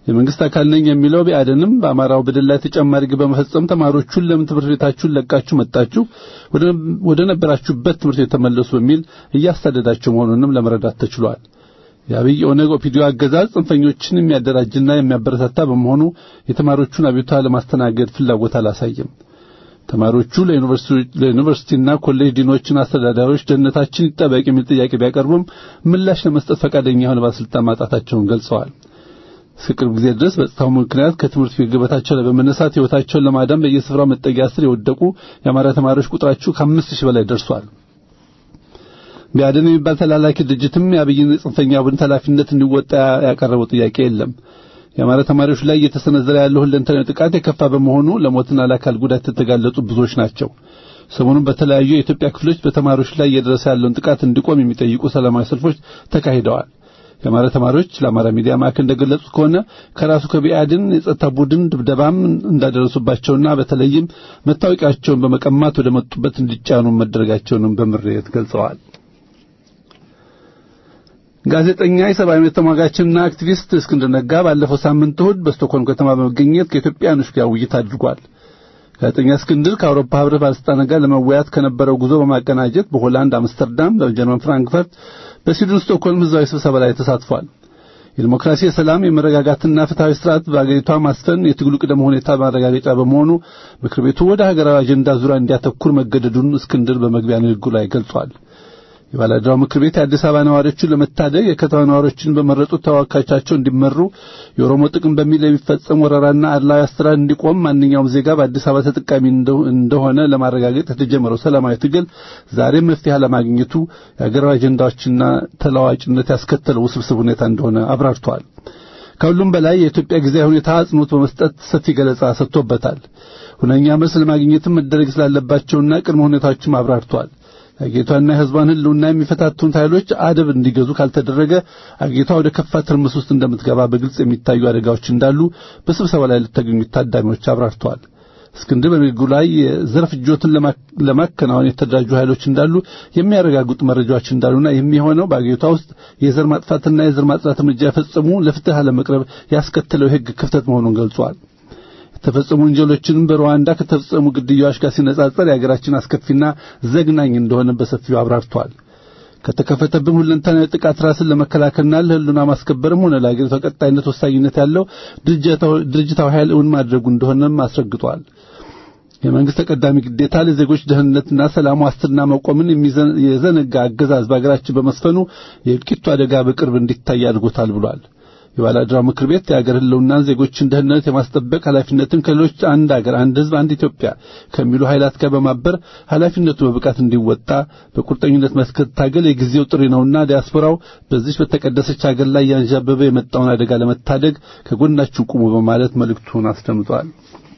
የመንግስት አካል ነኝ የሚለው ቢአደንም በአማራው በደል ላይ ተጨማሪ ግብ በመፈጸም ተማሪዎቹን ለምን ትምህርት ቤታችሁን ለቃችሁ መጣችሁ ወደ ነበራችሁበት ትምህርት ቤት ተመለሱ በሚል እያሳደዳቸው መሆኑንም ለመረዳት ተችሏል። የአብይ ኦነግ ኦፒዲዮ አገዛዝ ጽንፈኞችን የሚያደራጅና የሚያበረታታ በመሆኑ የተማሪዎቹን አቤቱታ ለማስተናገድ ፍላጎት አላሳየም። ተማሪዎቹ ለዩኒቨርሲቲና ኮሌጅ ዲኖችና አስተዳዳሪዎች ደህንነታችን ይጠበቅ የሚል ጥያቄ ቢያቀርቡም ምላሽ ለመስጠት ፈቃደኛ የሆነ ባለስልጣን ማጣታቸውን ገልጸዋል። እስከ ቅርብ ጊዜ ድረስ በጸጥታው ምክንያት ከትምህርት ቤት ገበታቸው ላይ በመነሳት ሕይወታቸውን ለማዳን በየስፍራው መጠጊያ ስር የወደቁ የአማራ ተማሪዎች ቁጥራቸው ከአምስት ሺህ በላይ ደርሷል። ቢያድን የሚባል ተላላኪ ድርጅትም የአብይን ጽንፈኛ ቡድን ኃላፊነት እንዲወጣ ያቀረበው ጥያቄ የለም። የአማራ ተማሪዎች ላይ እየተሰነዘረ ያለው ሁለንተናዊ ጥቃት የከፋ በመሆኑ ለሞትና ለአካል ጉዳት የተጋለጡ ብዙዎች ናቸው። ሰሞኑን በተለያዩ የኢትዮጵያ ክፍሎች በተማሪዎች ላይ እየደረሰ ያለውን ጥቃት እንዲቆም የሚጠይቁ ሰላማዊ ሰልፎች ተካሂደዋል። የአማራ ተማሪዎች ለአማራ ሚዲያ ማዕከል እንደገለጹት ከሆነ ከራሱ ከቢአድን የጸጥታ ቡድን ድብደባም እንዳደረሱባቸውና በተለይም መታወቂያቸውን በመቀማት ወደ መጡበት እንዲጫኑ መደረጋቸውንም በምሬት ገልጸዋል። ጋዜጠኛ የሰብአዊ መብት ተሟጋችና አክቲቪስት እስክንድር ነጋ ባለፈው ሳምንት እሁድ በስቶክሆልም ከተማ በመገኘት ከኢትዮጵያኖች ጋር ውይይት አድርጓል። ጋዜጠኛ እስክንድር ከአውሮፓ ሕብረት ባለስልጣናት ጋር ለመወያየት ከነበረው ጉዞ በማቀናጀት በሆላንድ አምስተርዳም፣ በጀርመን ፍራንክፈርት፣ በስዊድን ስቶክሆልም ህዝባዊ ስብሰባ ላይ ተሳትፏል። የዲሞክራሲ፣ የሰላም፣ የመረጋጋትና ፍትሐዊ ስርዓት በአገሪቷ ማስፈን የትግሉ ቅደም ሁኔታ ማረጋገጫ በመሆኑ ምክር ቤቱ ወደ ሀገራዊ አጀንዳ ዙሪያ እንዲያተኩር መገደዱን እስክንድር በመግቢያ ንግግሩ ላይ ገልጿል። የባለድራው ምክር ቤት የአዲስ አበባ ነዋሪዎችን ለመታደግ የከተማ ነዋሪዎችን በመረጡት ተወካዮቻቸው እንዲመሩ የኦሮሞ ጥቅም በሚል የሚፈጸም ወረራና አድላዊ አስተዳደር እንዲቆም ማንኛውም ዜጋ በአዲስ አበባ ተጠቃሚ እንደሆነ ለማረጋገጥ የተጀመረው ሰላማዊ ትግል ዛሬም መፍትሄ አለማግኘቱ የአገራዊ አጀንዳዎችና ተለዋዋጭነት ያስከተለው ውስብስብ ሁኔታ እንደሆነ አብራርተዋል። ከሁሉም በላይ የኢትዮጵያ ጊዜያዊ ሁኔታ አጽንኦት በመስጠት ሰፊ ገለጻ ሰጥቶበታል። ሁነኛ መልስ ለማግኘትም መደረግ ስላለባቸውና ቅድመ ሁኔታዎችም አብራርተዋል። አገሪቷና የሕዝቧን ሕልውና የሚፈታቱን ኃይሎች አደብ እንዲገዙ ካልተደረገ አገሪቷ ወደ ከፋ ትርምስ ውስጥ እንደምትገባ በግልጽ የሚታዩ አደጋዎች እንዳሉ በስብሰባ ላይ ለተገኙት ታዳሚዎች አብራርተዋል። እስክንድር በንግግሩ ላይ የዘር ፍጆትን ለማከናወን የተደራጁ ኃይሎች እንዳሉ የሚያረጋግጡ መረጃዎች እንዳሉና የሚሆነው በአገሪቷ ውስጥ የዘር ማጥፋትና የዘር ማጽዳት እርምጃ የፈጸሙ ለፍትህ አለመቅረብ ያስከተለው የሕግ ክፍተት መሆኑን ገልጿል። የተፈጸሙ ወንጀሎችን በሩዋንዳ ከተፈጸሙ ግድያዎች ጋር ሲነጻጸር የሀገራችን አስከፊና ዘግናኝ እንደሆነ በሰፊው አብራርቷል። ከተከፈተብን ሁለንተናዊ ጥቃት ራስን ለመከላከልና ለሕልውና ማስከበርም ሆነ ለሀገሪቷ ቀጣይነት ወሳኝነት ያለው ድርጅታዊ ኃይል እውን ማድረጉ እንደሆነም አስረግጧል። የመንግስት ተቀዳሚ ግዴታ ለዜጎች ደህንነትና ሰላም ዋስትና መቆምን የዘነጋ አገዛዝ በሀገራችን በመስፈኑ የእልቂቱ አደጋ በቅርብ እንዲታይ አድርጎታል ብሏል። የባላድራው ምክር ቤት የአገር ህልውናን ዜጎችን ደህንነት የማስጠበቅ ኃላፊነትን ከሌሎች አንድ አገር፣ አንድ ህዝብ፣ አንድ ኢትዮጵያ ከሚሉ ኃይላት ጋር በማበር ኃላፊነቱ በብቃት እንዲወጣ በቁርጠኝነት መታገል የጊዜው ጥሪ ነውና ዲያስፖራው በዚች በተቀደሰች አገር ላይ ያንዣበበ የመጣውን አደጋ ለመታደግ ከጎናችሁ ቁሙ በማለት መልእክቱን አስደምጧል።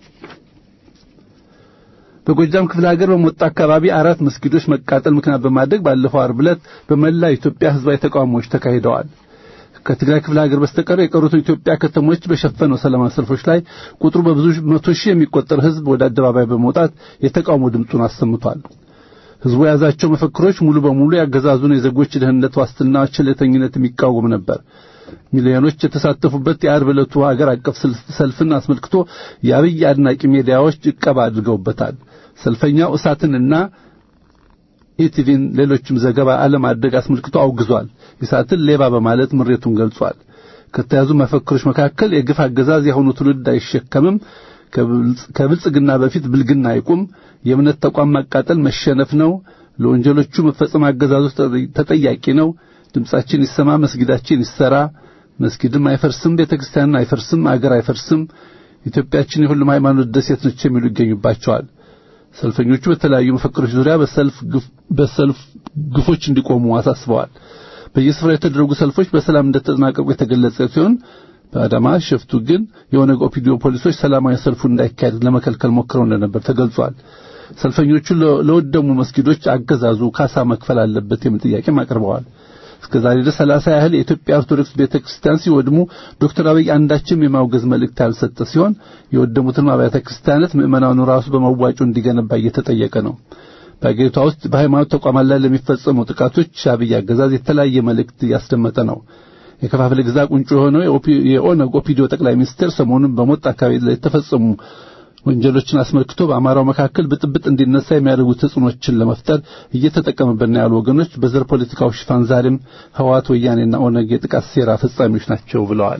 በጎጃም ክፍለ ሀገር በሞጣ አካባቢ አራት መስጊዶች መቃጠል ምክንያት በማድረግ ባለፈው ዓርብ ዕለት በመላ ኢትዮጵያ ህዝባዊ ተቃውሞዎች ተካሂደዋል። ከትግራይ ክፍለ ሀገር በስተቀር የቀሩት ኢትዮጵያ ከተሞች በሸፈነው ሰላማዊ ሰልፎች ላይ ቁጥሩ በብዙ መቶ ሺህ የሚቆጠር ህዝብ ወደ አደባባይ በመውጣት የተቃውሞ ድምፁን አሰምቷል። ህዝቡ የያዛቸው መፈክሮች ሙሉ በሙሉ ያገዛዙን የዜጎች ደህንነት ዋስትና ቸልተኝነት የሚቃወም ነበር። ሚሊዮኖች የተሳተፉበት የዓርብ ዕለቱ ሀገር አቀፍ ሰልፍን አስመልክቶ የአብይ አድናቂ ሚዲያዎች ዕቀባ አድርገውበታል። ሰልፈኛው እሳትንና ኢቲቪን ሌሎችም ዘገባ አለማድረግ አስመልክቶ አውግዟል። ኢሳትን ሌባ በማለት ምሬቱን ገልጿል። ከተያዙ መፈክሮች መካከል የግፍ አገዛዝ የአሁኑ ትውልድ አይሸከምም፣ ከብልጽግና በፊት ብልግና አይቁም፣ የእምነት ተቋም ማቃጠል መሸነፍ ነው፣ ለወንጀሎቹ መፈጸም አገዛዙ ተጠያቂ ነው፣ ድምጻችን ይሰማ፣ መስጊዳችን ይሰራ፣ መስጊድም አይፈርስም፣ ቤተክርስቲያንን አይፈርስም፣ አገር አይፈርስም፣ ኢትዮጵያችን የሁሉም ሃይማኖት ደሴት ነች የሚሉ ይገኙባቸዋል። ሰልፈኞቹ በተለያዩ መፈክሮች ዙሪያ በሰልፍ ግፎች እንዲቆሙ አሳስበዋል። በየስፍራው የተደረጉ ሰልፎች በሰላም እንደተጠናቀቁ የተገለጸ ሲሆን በአዳማ ሸፍቱ ግን የኦነግ ኦፒዲዮ ፖሊሶች ሰላማዊ ሰልፉ እንዳይካሄድ ለመከልከል ሞክረው እንደነበር ተገልጿል። ሰልፈኞቹ ለወደሙ መስጊዶች አገዛዙ ካሳ መክፈል አለበት የሚል ጥያቄም አቅርበዋል። እስከዛሬ ድረስ ሰላሳ ያህል የኢትዮጵያ ኦርቶዶክስ ቤተክርስቲያን ሲወድሙ ዶክተር አብይ አንዳችም የማውገዝ መልእክት ያልሰጠ ሲሆን የወደሙትን አብያተ ክርስቲያናት ምዕመናኑ ራሱ በመዋጮ እንዲገነባ እየተጠየቀ ነው። በአገሪቷ ውስጥ በሃይማኖት ተቋማት ላይ ለሚፈጸሙ ጥቃቶች አብይ አገዛዝ የተለያየ መልእክት እያስደመጠ ነው። የከፋፍለ ግዛ ቁንጮ የሆነው የኦነግ ኦፒዲዮ ጠቅላይ ሚኒስትር ሰሞኑን በሞት አካባቢ ላይ የተፈጸሙ ወንጀሎችን አስመልክቶ በአማራው መካከል ብጥብጥ እንዲነሳ የሚያደርጉ ተጽዕኖችን ለመፍጠር እየተጠቀመበት ነው ያሉ ወገኖች በዘር ፖለቲካው ሽፋን ዛሬም ህወሓት፣ ወያኔና ኦነግ የጥቃት ሴራ ፈጻሚዎች ናቸው ብለዋል።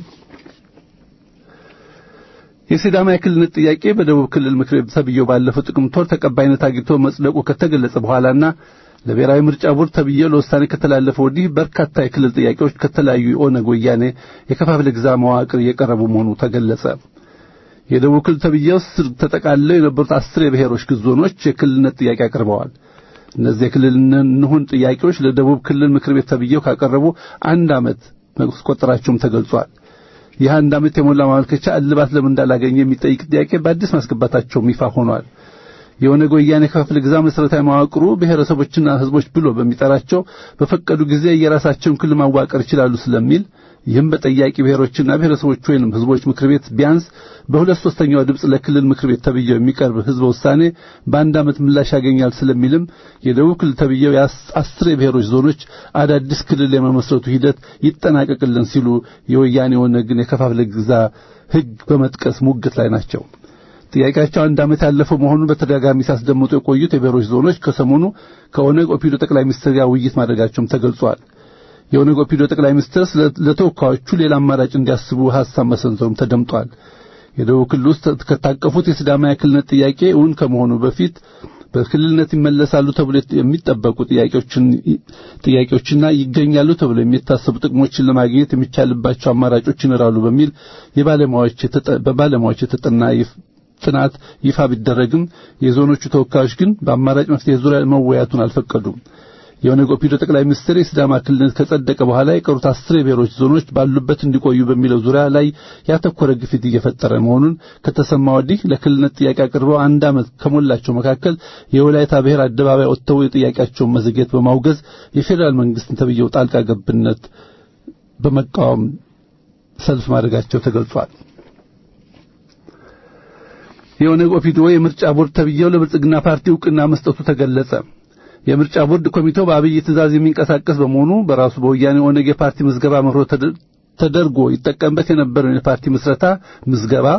የሲዳማ የክልልነት ጥያቄ በደቡብ ክልል ምክር ቤት ተብዬው ባለፈው ጥቅምት ወር ተቀባይነት አግኝቶ መጽደቁ ከተገለጸ በኋላና ለብሔራዊ ምርጫ ቦርድ ተብዬው ለውሳኔ ከተላለፈ ወዲህ በርካታ የክልል ጥያቄዎች ከተለያዩ የኦነግ ወያኔ የከፋፍለ ግዛ መዋቅር እየቀረቡ መሆኑ ተገለጸ። የደቡብ ክልል ተብዬው ስር ተጠቃልለው የነበሩት አስር የብሔሮች ዞኖች የክልልነት ጥያቄ አቅርበዋል። እነዚህ የክልል እንሁን ጥያቄዎች ለደቡብ ክልል ምክር ቤት ተብዬው ካቀረቡ አንድ ዓመት መቆጠራቸውም ተገልጿል። ይህ አንድ ዓመት የሞላ ማመልከቻ እልባት ለምን እንዳላገኘ የሚጠይቅ ጥያቄ በአዲስ ማስገባታቸውም ይፋ ሆኗል። የኦነግ ወያኔ ክፍለ ግዛ መሠረታዊ መዋቅሩ ብሔረሰቦችና ሕዝቦች ብሎ በሚጠራቸው በፈቀዱ ጊዜ የራሳቸውን ክልል ማዋቀር ይችላሉ ስለሚል ይህም በጠያቂ ብሔሮችና ብሔረሰቦች ወይንም ሕዝቦች ምክር ቤት ቢያንስ በሁለት ሶስተኛው ድምፅ ለክልል ምክር ቤት ተብዬው የሚቀርብ ሕዝበ ውሳኔ በአንድ ዓመት ምላሽ ያገኛል ስለሚልም የደቡብ ክልል ተብዬው የአስር የብሔሮች ዞኖች አዳዲስ ክልል የመመስረቱ ሂደት ይጠናቀቅልን ሲሉ የወያኔ ኦነግን የከፋፍለ ግዛ ሕግ በመጥቀስ ሙግት ላይ ናቸው። ጥያቄያቸው አንድ ዓመት ያለፈው መሆኑን በተደጋጋሚ ሲያስደምጡ የቆዩት የብሔሮች ዞኖች ከሰሞኑ ከኦነግ ኦፒዶ ጠቅላይ ሚኒስትር ጋር ውይይት ማድረጋቸውም ተገልጿል። የኦነግ ኦፒዶ ጠቅላይ ሚኒስትር ለተወካዮቹ ሌላ አማራጭ እንዲያስቡ ሐሳብ መሰንዘሩም ተደምጧል። የደቡብ ክልል ውስጥ ከታቀፉት የሲዳማ የክልልነት ጥያቄ እውን ከመሆኑ በፊት በክልልነት ይመለሳሉ ተብሎ የሚጠበቁ ጥያቄዎችን ጥያቄዎችና ይገኛሉ ተብሎ የሚታሰቡ ጥቅሞችን ለማግኘት የሚቻልባቸው አማራጮች ይኖራሉ በሚል የባለሙያዎች በባለሙያዎች የተጠና ጥናት ይፋ ቢደረግም የዞኖቹ ተወካዮች ግን በአማራጭ መፍትሄ ዙሪያ መወያቱን አልፈቀዱም። የኦነግ ኦፒዶ ጠቅላይ ሚኒስትር የሲዳማ ክልልነት ከጸደቀ በኋላ የቀሩት አስር የብሔሮች ዞኖች ባሉበት እንዲቆዩ በሚለው ዙሪያ ላይ ያተኮረ ግፊት እየፈጠረ መሆኑን ከተሰማ ወዲህ ለክልልነት ጥያቄ አቅርበው አንድ ዓመት ከሞላቸው መካከል የወላይታ ብሔር አደባባይ ወጥተው የጥያቄያቸውን መዘግየት በማውገዝ የፌዴራል መንግስትን ተብየው ጣልቃ ገብነት በመቃወም ሰልፍ ማድረጋቸው ተገልጿል። የኦነግ ኦፒዶ የምርጫ ቦርድ ተብዬው ለብልጽግና ፓርቲ እውቅና መስጠቱ ተገለጸ። የምርጫ ቦርድ ኮሚቴው በአብይ ትእዛዝ የሚንቀሳቀስ በመሆኑ በራሱ በወያኔ ኦነግ የፓርቲ ምዝገባ መርሆ ተደርጎ ይጠቀምበት የነበረውን የፓርቲ ምስረታ ምዝገባ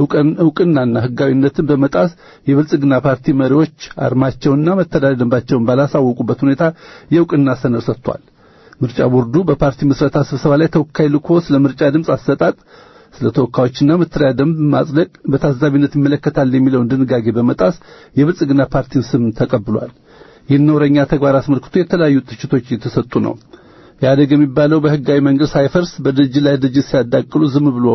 እውቅናና ሕጋዊነትን በመጣስ የብልጽግና ፓርቲ መሪዎች አርማቸውና መተዳደሪያ ደንባቸውን ባላሳወቁበት ሁኔታ የእውቅና ሰነድ ሰጥቷል። ምርጫ ቦርዱ በፓርቲ ምስረታ ስብሰባ ላይ ተወካይ ልኮ ስለ ምርጫ ድምፅ አሰጣጥ ስለ ተወካዮችና መተዳደሪያ ደንብ ማጽደቅ በታዛቢነት ይመለከታል የሚለውን ድንጋጌ በመጣስ የብልጽግና ፓርቲን ስም ተቀብሏል። ይህን ነውረኛ ተግባር አስመልክቶ የተለያዩ ትችቶች እየተሰጡ ነው። ኢህአዴግ የሚባለው በህጋዊ መንገድ ሳይፈርስ በድርጅት ላይ ድርጅት ሲያዳቅሉ ዝም ብሎ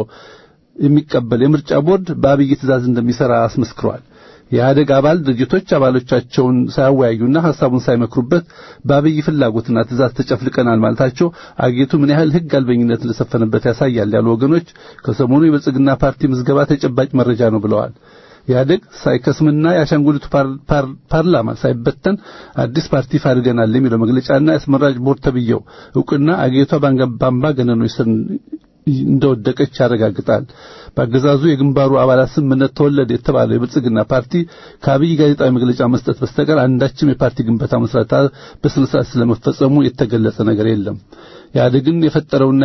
የሚቀበል የምርጫ ቦርድ በአብይ ትእዛዝ እንደሚሰራ አስመስክሯል። የኢህአዴግ አባል ድርጅቶች አባሎቻቸውን ሳያወያዩና ሐሳቡን ሳይመክሩበት በአብይ ፍላጎትና ትእዛዝ ተጨፍልቀናል ማለታቸው አጌቱ ምን ያህል ህግ አልበኝነት እንደሰፈነበት ያሳያል ያሉ ወገኖች ከሰሞኑ የብልጽግና ፓርቲ ምዝገባ ተጨባጭ መረጃ ነው ብለዋል። ኢህአዴግ ሳይከስምና የአሻንጉሊቱ ፓርላማ ሳይበተን አዲስ ፓርቲ ይፋ አድርገናል የሚለው መግለጫና የአስመራጭ ቦርድ ተብዬው እውቅና አገሪቷ በአምባገነኖች ስር እንደወደቀች ያረጋግጣል። በአገዛዙ የግንባሩ አባላት ስምምነት ተወለደ የተባለው የብልጽግና ፓርቲ ከአብይ ጋዜጣዊ መግለጫ መስጠት በስተቀር አንዳችም የፓርቲ ግንባታ መስራታ በስነ ስርዓት ስለመፈጸሙ የተገለጸ ነገር የለም። ኢህአዴግን የፈጠረውና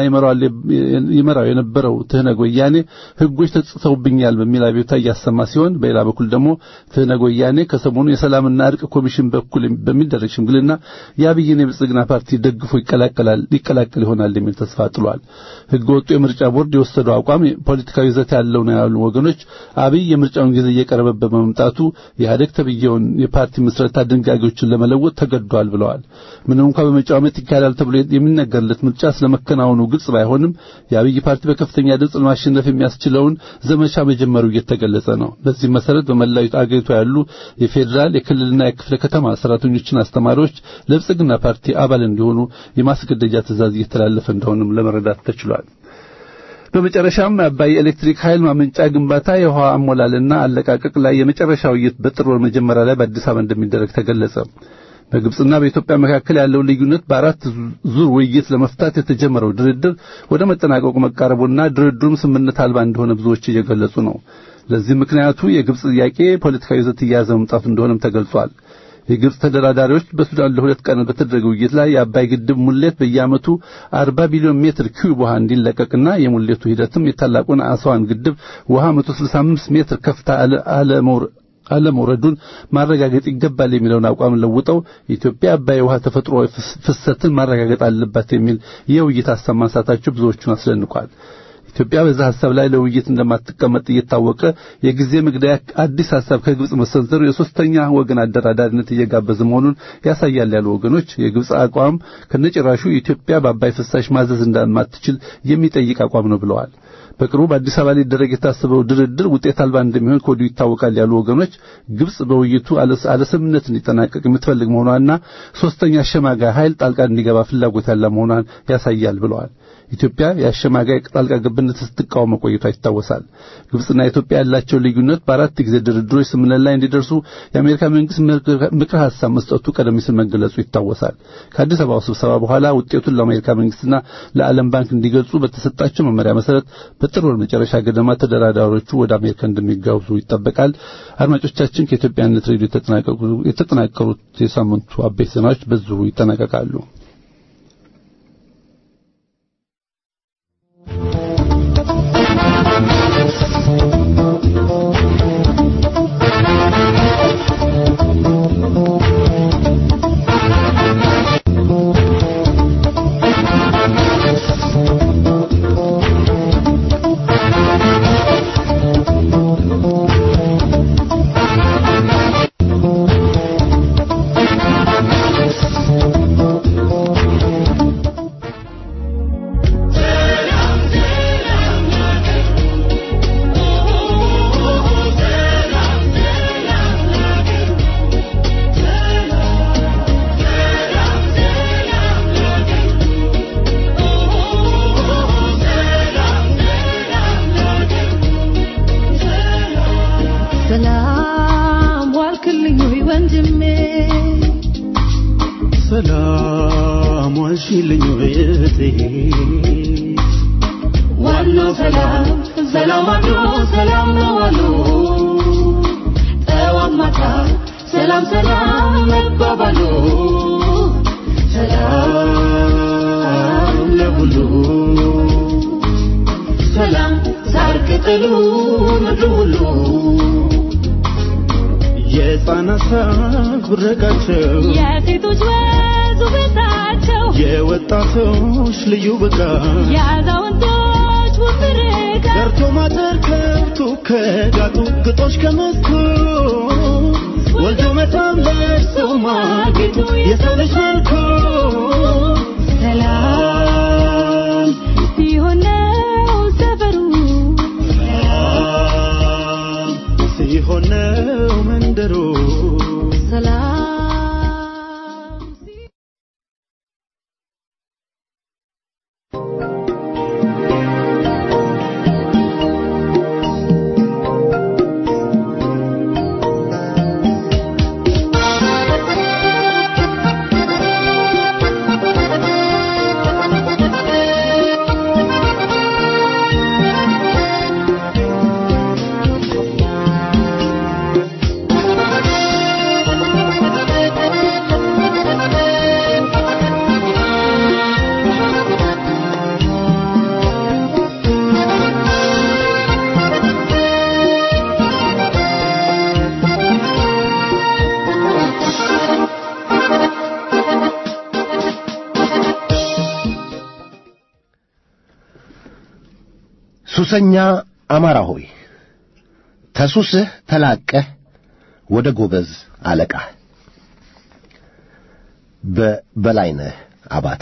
ይመራው የነበረው ትህነግ ወያኔ ህጎች ተጽፈውብኛል በሚል አቤቱታ እያሰማ ሲሆን፣ በሌላ በኩል ደግሞ ትህነግ ወያኔ ከሰሞኑ የሰላምና እርቅ ኮሚሽን በኩል በሚደረግ ሽምግልና የአብይን የብልጽግና ፓርቲ ደግፎ ይቀላቀላል ሊቀላቀል ይሆናል የሚል ተስፋ ጥሏል። ህገ ወጡ የምርጫ ቦርድ የወሰደው አቋም ፖለቲካዊ ይዘት ያለው ነው ያሉ ወገኖች አብይ የምርጫውን ጊዜ እየቀረበበት በመምጣቱ የኢህአዴግ ተብዬውን የፓርቲ ምስረታ ድንጋጌዎችን ለመለወጥ ተገዷል ብለዋል። ምንም እንኳ በመጪው ዓመት ይካሄዳል ተብሎ የሚነገርለት ምርጫ ስለመከናወኑ ግልጽ ባይሆንም የአብይ ፓርቲ በከፍተኛ ድምፅ ለማሸነፍ የሚያስችለውን ዘመቻ መጀመሩ እየተገለጸ ነው። በዚህ መሰረት በመላው አገሪቷ ያሉ የፌዴራል የክልልና የክፍለ ከተማ ሰራተኞችና አስተማሪዎች ለብልጽግና ፓርቲ አባል እንዲሆኑ የማስገደጃ ትእዛዝ እየተላለፈ እንደሆነም ለመረዳት ተችሏል። በመጨረሻም አባይ ኤሌክትሪክ ኃይል ማመንጫ ግንባታ የውሃ አሞላልና አለቃቀቅ ላይ የመጨረሻ ውይይት በጥር ወር መጀመሪያ ላይ በአዲስ አበባ እንደሚደረግ ተገለጸ። በግብጽና በኢትዮጵያ መካከል ያለው ልዩነት በአራት ዙር ውይይት ለመፍታት የተጀመረው ድርድር ወደ መጠናቀቁ መቃረቡና ድርድሩም ስምምነት አልባ እንደሆነ ብዙዎች እየገለጹ ነው። ለዚህ ምክንያቱ የግብጽ ጥያቄ ፖለቲካዊ ይዘት እየያዘ መምጣቱ እንደሆነም ተገልጿል። የግብጽ ተደራዳሪዎች በሱዳን ለሁለት ቀናት በተደረገ ውይይት ላይ የአባይ ግድብ ሙሌት በየዓመቱ 40 ቢሊዮን ሜትር ኪዩብ ውሃ እንዲለቀቅና የሙሌቱ ሂደትም የታላቁን አስዋን ግድብ ውሃ 165 ሜትር ከፍታ አለመውረ አለመውረዱን ማረጋገጥ ይገባል የሚለውን አቋም ለውጠው ኢትዮጵያ አባይ ውሃ ተፈጥሮ ፍሰትን ማረጋገጥ አለባት የሚል የውይይት ሀሳብ ማንሳታቸው ብዙዎቹን አስደንቋል። ኢትዮጵያ በዛ ሀሳብ ላይ ለውይይት እንደማትቀመጥ እየታወቀ የጊዜ መግደያ አዲስ ሀሳብ ከግብጽ መሰንዘሩ የሶስተኛ ወገን አደራዳሪነት እየጋበዘ መሆኑን ያሳያል ያሉ ወገኖች የግብጽ አቋም ከነጭራሹ ኢትዮጵያ በአባይ ፍሳሽ ማዘዝ እንደማትችል የሚጠይቅ አቋም ነው ብለዋል። በቅርቡ በአዲስ አበባ ሊደረግ የታሰበው ድርድር ውጤት አልባ እንደሚሆን ከወዲሁ ይታወቃል ያሉ ወገኖች ግብጽ በውይይቱ አለስምምነት እንዲጠናቀቅ የምትፈልግ መሆኗና ሶስተኛ አሸማጋይ ኃይል ጣልቃ እንዲገባ ፍላጎት ያለ መሆኗን ያሳያል ብለዋል። ኢትዮጵያ የአሸማጋይ ጣልቃ ገብነት ስትቃወም መቆየቷ ይታወሳል። ግብጽና ኢትዮጵያ ያላቸው ልዩነት በአራት ጊዜ ድርድሮች ስምምነት ላይ እንዲደርሱ የአሜሪካ መንግስት ምክረ ሐሳብ መስጠቱ ቀደም ሲል መገለጹ ይታወሳል። ከአዲስ አበባው ስብሰባ በኋላ ውጤቱን ለአሜሪካ መንግስትና ለዓለም ባንክ እንዲገልጹ በተሰጣቸው መመሪያ መሰረት በጥር ወር መጨረሻ ገደማ ተደራዳሪዎቹ ወደ አሜሪካ እንደሚጋብዙ ይጠበቃል። አድማጮቻችን ከኢትዮጵያነት ሬዲዮ የተጠናቀሩት የሳምንቱ አበይት ዜናዎች በዚሁ ይጠናቀቃሉ። ሰላም ዋልክልኝ ወይ ወንድሜ ሰላም ዋልሽልኝ እህቴ ዋናው ሰላም ሰላም አሉ ሰላም ነው አሉ ጠዋት ማታ ሰላም ሰላም መባባሉ ሰላም ለሁሉ ሰላም ሳር ቅጠሉ ምድሩ ሁሉ የሕፃናት ሳቅ ብረቃቸው የሴቶች ወዙ ቤታቸው የወጣቶች ልዩ ብቃት የአዛውንቶች ውብ ምርቃት ደርቶ ማደር ከብቱ ከጋጡ ግጦሽ ከመስኩ ወልዶ መታም ለብሶ ማጌጡ የሰው ልጅ መልኩ ሰላም ሲሆን ነው ሰፈሩ ሰላም ሲሆን ነው መንደሩ ሰላም ሲ- ሱሰኛ አማራ ሆይ ተሱስህ ተላቀህ ወደ ጎበዝ አለቃህ በበላይነህ አባተ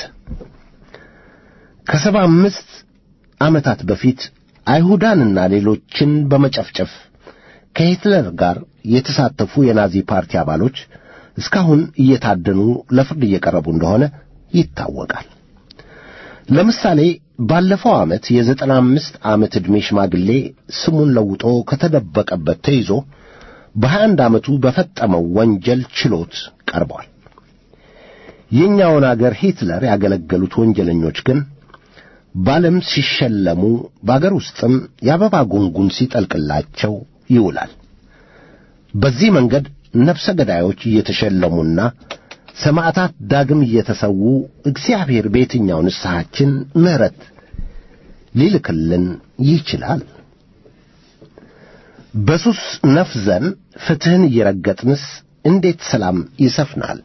ከሰባ አምስት ዓመታት በፊት አይሁዳንና ሌሎችን በመጨፍጨፍ ከሂትለር ጋር የተሳተፉ የናዚ ፓርቲ አባሎች እስካሁን እየታደኑ ለፍርድ እየቀረቡ እንደሆነ ይታወቃል። ለምሳሌ ባለፈው ዓመት የዘጠና አምስት ዓመት ዕድሜ ሽማግሌ ስሙን ለውጦ ከተደበቀበት ተይዞ በሀያ አንድ ዓመቱ በፈጸመው ወንጀል ችሎት ቀርቧል። የእኛውን አገር ሂትለር ያገለገሉት ወንጀለኞች ግን በዓለም ሲሸለሙ በአገር ውስጥም የአበባ ጉንጉን ሲጠልቅላቸው ይውላል። በዚህ መንገድ ነፍሰ ገዳዮች እየተሸለሙና ሰማዕታት ዳግም እየተሰዉ እግዚአብሔር በየትኛው ንስሐችን ምሕረት ሊልክልን ይችላል? በሱስ ነፍዘን ፍትሕን እየረገጥንስ እንዴት ሰላም ይሰፍናል?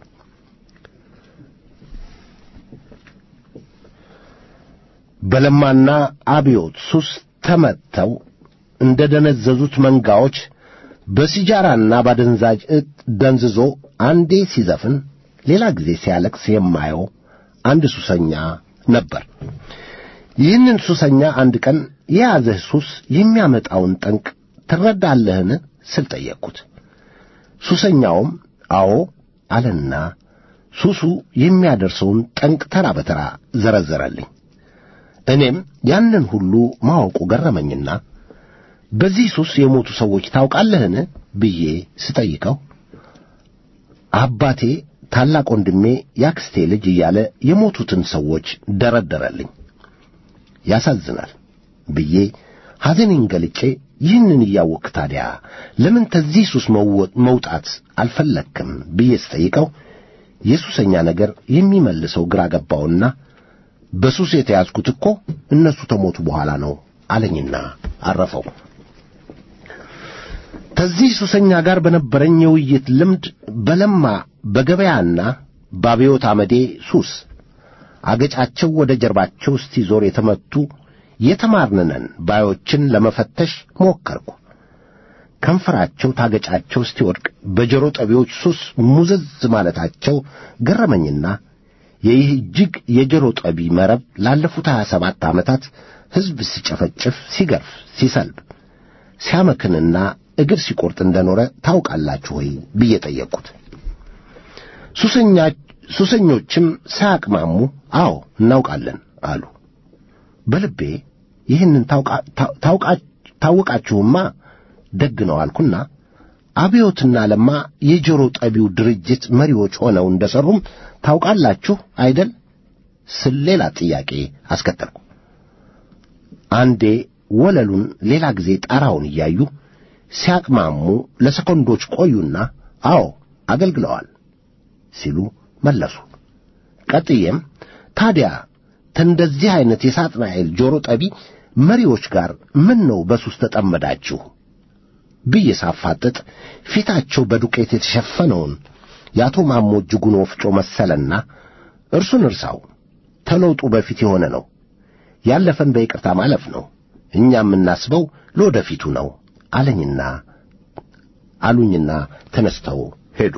በለማና አብዮት ሱስ ተመተው እንደ ደነዘዙት መንጋዎች በሲጃራና ባደንዛዥ ዕፅ ደንዝዞ አንዴ ሲዘፍን ሌላ ጊዜ ሲያለቅስ የማየው አንድ ሱሰኛ ነበር። ይህንን ሱሰኛ አንድ ቀን የያዘህ ሱስ የሚያመጣውን ጠንቅ ትረዳለህን ስል ጠየቅኩት። ሱሰኛውም አዎ አለና ሱሱ የሚያደርሰውን ጠንቅ ተራ በተራ ዘረዘረልኝ። እኔም ያንን ሁሉ ማወቁ ገረመኝና በዚህ ሱስ የሞቱ ሰዎች ታውቃለህን ብዬ ስጠይቀው አባቴ፣ ታላቅ ወንድሜ፣ ያክስቴ ልጅ እያለ የሞቱትን ሰዎች ደረደረልኝ። ያሳዝናል ብዬ ሐዘኔን ገልጬ ይህንን እያወቅህ ታዲያ ለምን ከዚህ ሱስ መውጣት አልፈለግክም ብዬ ስጠይቀው የሱሰኛ ነገር የሚመልሰው ግራ ገባውና በሱስ የተያዝኩት እኮ እነሱ ተሞቱ በኋላ ነው አለኝና አረፈው። ከዚህ ሱሰኛ ጋር በነበረኝ የውይይት ልምድ በለማ በገበያና በአብዮት አመዴ ሱስ አገጫቸው ወደ ጀርባቸው እስቲዞር የተመቱ የተማርንነን ባዮችን ለመፈተሽ ሞከርኩ። ከንፈራቸው ታገጫቸው እስቲወድቅ በጆሮ ጠቢዎች ሱስ ሙዝዝ ማለታቸው ገረመኝና የይህ እጅግ የጆሮ ጠቢ መረብ ላለፉት ሀያ ሰባት ዓመታት ሕዝብ ሲጨፈጭፍ፣ ሲገርፍ፣ ሲሰልብ፣ ሲያመክንና እግር ሲቆርጥ እንደኖረ ታውቃላችሁ ወይ ብዬ ጠየቅኩት። ሱሰኞችም ሳያቅማሙ አዎ እናውቃለን አሉ። በልቤ ይህንን ታውቃችሁማ ደግ ነው አልኩና አብዮትና ለማ የጆሮ ጠቢው ድርጅት መሪዎች ሆነው እንደሠሩም ታውቃላችሁ አይደል ስል ሌላ ጥያቄ አስከተልኩ። አንዴ ወለሉን ሌላ ጊዜ ጣራውን እያዩ ሲያቅማሙ ለሰኮንዶች ቆዩና አዎ አገልግለዋል ሲሉ መለሱ። ቀጥዬም ታዲያ ከእንደዚህ ዐይነት የሳጥናኤል ጆሮ ጠቢ መሪዎች ጋር ምን ነው በሱስ ተጠመዳችሁ ብዬ ሳፋጥጥ ፊታቸው በዱቄት የተሸፈነውን የአቶ ማሞ እጅጉን ወፍጮ መሰለና እርሱን እርሳው ተለውጡ በፊት የሆነ ነው ያለፈን በይቅርታ ማለፍ ነው እኛ የምናስበው ለወደፊቱ ነው አለኝና አሉኝና ተነስተው ሄዱ።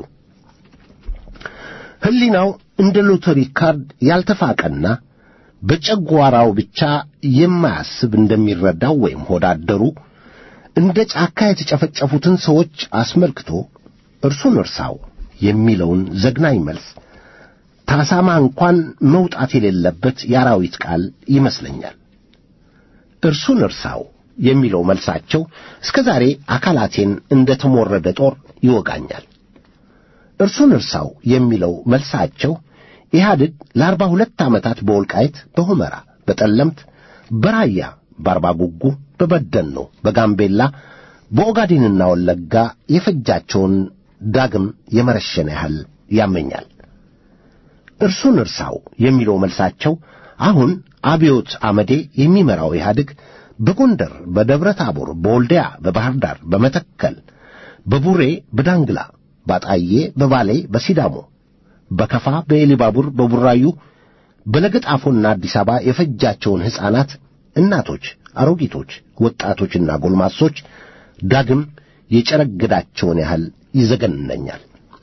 ሕሊናው እንደ ሎተሪ ካርድ ያልተፋቀና በጨጓራው ብቻ የማያስብ እንደሚረዳው ወይም ሆዳደሩ እንደ ጫካ የተጨፈጨፉትን ሰዎች አስመልክቶ እርሱን እርሳው የሚለውን ዘግናኝ መልስ ታሳማ እንኳን መውጣት የሌለበት የአራዊት ቃል ይመስለኛል። እርሱን እርሳው የሚለው መልሳቸው እስከ ዛሬ አካላቴን እንደ ተሞረደ ጦር ይወጋኛል። እርሱን እርሳው የሚለው መልሳቸው ኢህአድግ ለአርባ ሁለት ዓመታት በወልቃይት፣ በሁመራ፣ በጠለምት፣ በራያ፣ በአርባ ጉጉ፣ በበደኖ፣ በጋምቤላ፣ በኦጋዴንና ወለጋ የፈጃቸውን ዳግም የመረሸነ ያህል ያመኛል። እርሱን እርሳው የሚለው መልሳቸው አሁን አብዮት አመዴ የሚመራው ኢህአድግ በጎንደር፣ በደብረ ታቦር፣ በወልዲያ፣ በባህር ዳር፣ በመተከል፣ በቡሬ፣ በዳንግላ፣ ባጣዬ፣ በባሌ፣ በሲዳሞ፣ በከፋ፣ በኤሊባቡር፣ በቡራዩ፣ በለገጣፎና አዲስ አበባ የፈጃቸውን ሕፃናት፣ እናቶች፣ አሮጊቶች፣ ወጣቶችና ጎልማሶች ዳግም የጨረገዳቸውን ያህል ይዘገንነኛል።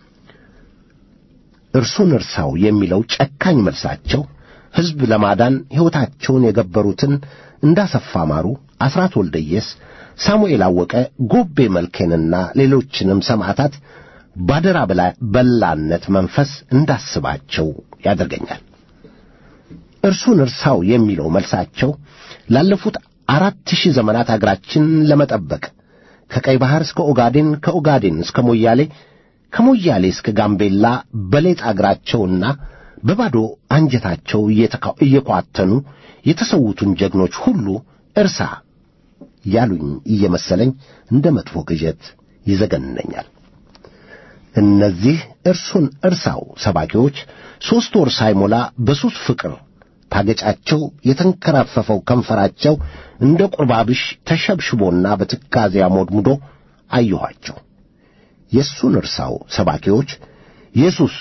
እርሱን እርሳው የሚለው ጨካኝ መልሳቸው ሕዝብ ለማዳን ሕይወታቸውን የገበሩትን እንዳሰፋ ማሩ፣ አስራት ወልደየስ፣ ሳሙኤል አወቀ፣ ጎቤ መልኬንና ሌሎችንም ሰማዕታት ባደራ በላነት መንፈስ እንዳስባቸው ያደርገኛል። እርሱን እርሳው የሚለው መልሳቸው ላለፉት አራት ሺህ ዘመናት አገራችንን ለመጠበቅ ከቀይ ባሕር እስከ ኦጋዴን፣ ከኦጋዴን እስከ ሞያሌ፣ ከሞያሌ እስከ ጋምቤላ በሌጥ አገራቸውና በባዶ አንጀታቸው እየኳተኑ የተሰዉትን ጀግኖች ሁሉ እርሳ ያሉኝ እየመሰለኝ እንደ መጥፎ ቅዠት ይዘገንነኛል። እነዚህ እርሱን እርሳው ሰባኪዎች ሦስት ወር ሳይሞላ በሱስ ፍቅር ታገጫቸው የተንከራፈፈው ከንፈራቸው እንደ ቁርባብሽ ተሸብሽቦና በትካዜ አሞድሙዶ አየኋቸው። የእሱን እርሳው ሰባኪዎች የሱስ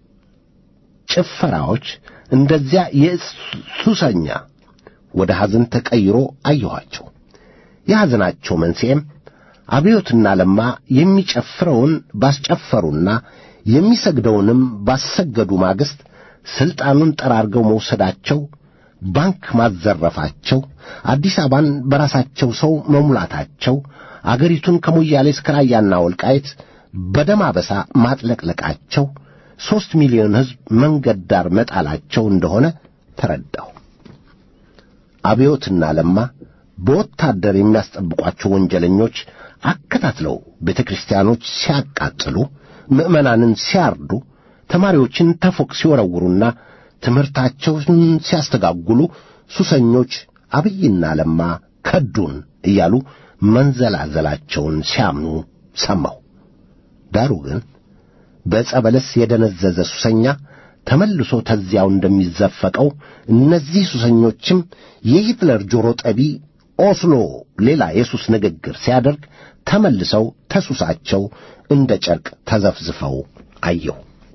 ጭፈራዎች እንደዚያ የሱሰኛ ወደ ሐዘን ተቀይሮ አየኋቸው። የሐዘናቸው መንስኤም አብዮትና ለማ የሚጨፍረውን ባስጨፈሩና የሚሰግደውንም ባሰገዱ ማግስት ሥልጣኑን ጠራርገው መውሰዳቸው፣ ባንክ ማዘረፋቸው፣ አዲስ አበባን በራሳቸው ሰው መሙላታቸው፣ አገሪቱን ከሞያሌ እስከ ራያና ወልቃይት በደም አበሳ ማጥለቅለቃቸው፣ ሦስት ሚሊዮን ሕዝብ መንገድ ዳር መጣላቸው እንደሆነ ተረዳሁ። አብዮትና ለማ በወታደር የሚያስጠብቋቸው ወንጀለኞች አከታትለው ቤተ ክርስቲያኖች ሲያቃጥሉ፣ ምዕመናንን ሲያርዱ፣ ተማሪዎችን ተፎቅ ሲወረውሩና ትምህርታቸውን ሲያስተጋጉሉ ሱሰኞች አብይና ለማ ከዱን እያሉ መንዘላዘላቸውን ሲያምኑ ሰማሁ። ዳሩ ግን በዕፀ በለስ የደነዘዘ ሱሰኛ ተመልሶ ተዚያው እንደሚዘፈቀው እነዚህ ሱሰኞችም የሂትለር ጆሮ ጠቢ ኦስሎ ሌላ የሱስ ንግግር ሲያደርግ ተመልሰው ተሱሳቸው እንደ ጨርቅ ተዘፍዝፈው አየሁ።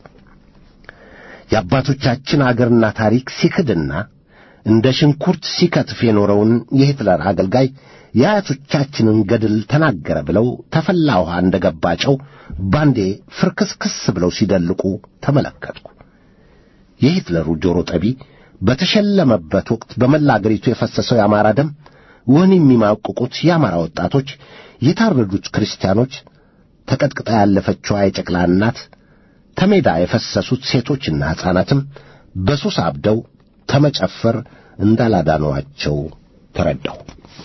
የአባቶቻችን አገርና ታሪክ ሲክድና እንደ ሽንኩርት ሲከትፍ የኖረውን የሂትለር አገልጋይ የአያቶቻችንን ገድል ተናገረ ብለው ተፈላ ውሃ እንደ ገባ ጨው ባንዴ ፍርክስክስ ብለው ሲደልቁ ተመለከትኩ። የሂትለሩ ጆሮ ጠቢ በተሸለመበት ወቅት በመላ አገሪቱ የፈሰሰው የአማራ ደም፣ ወህኒ የሚማቅቁት የአማራ ወጣቶች፣ የታረዱት ክርስቲያኖች፣ ተቀጥቅጣ ያለፈችዋ የጨቅላ እናት፣ ተሜዳ የፈሰሱት ሴቶችና ሕፃናትም በሱስ አብደው ተመጨፈር እንዳላዳኗቸው ተረዳሁ።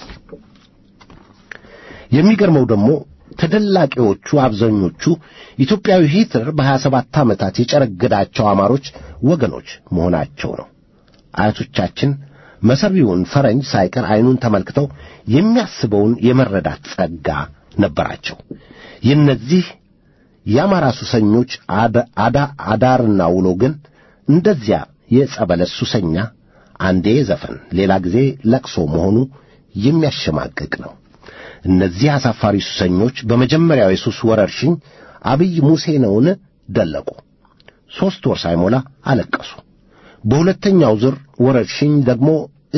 የሚገርመው ደግሞ ተደላቂዎቹ አብዛኞቹ ኢትዮጵያዊ ሂትለር በሀያ ሰባት ዓመታት የጨረገዳቸው አማሮች ወገኖች መሆናቸው ነው። አያቶቻችን መሰሪውን ፈረንጅ ሳይቀር ዐይኑን ተመልክተው የሚያስበውን የመረዳት ጸጋ ነበራቸው። የእነዚህ የአማራ ሱሰኞች አዳ አዳርና ውሎ ግን እንደዚያ የጸበለስ ሱሰኛ አንዴ ዘፈን ሌላ ጊዜ ለቅሶ መሆኑ የሚያሸማቅቅ ነው። እነዚህ አሳፋሪ ሱሰኞች በመጀመሪያው የሱስ ወረርሽኝ አብይ ሙሴ ነውን ደለቁ። ሦስት ወር ሳይሞላ አለቀሱ። በሁለተኛው ዙር ወረርሽኝ ደግሞ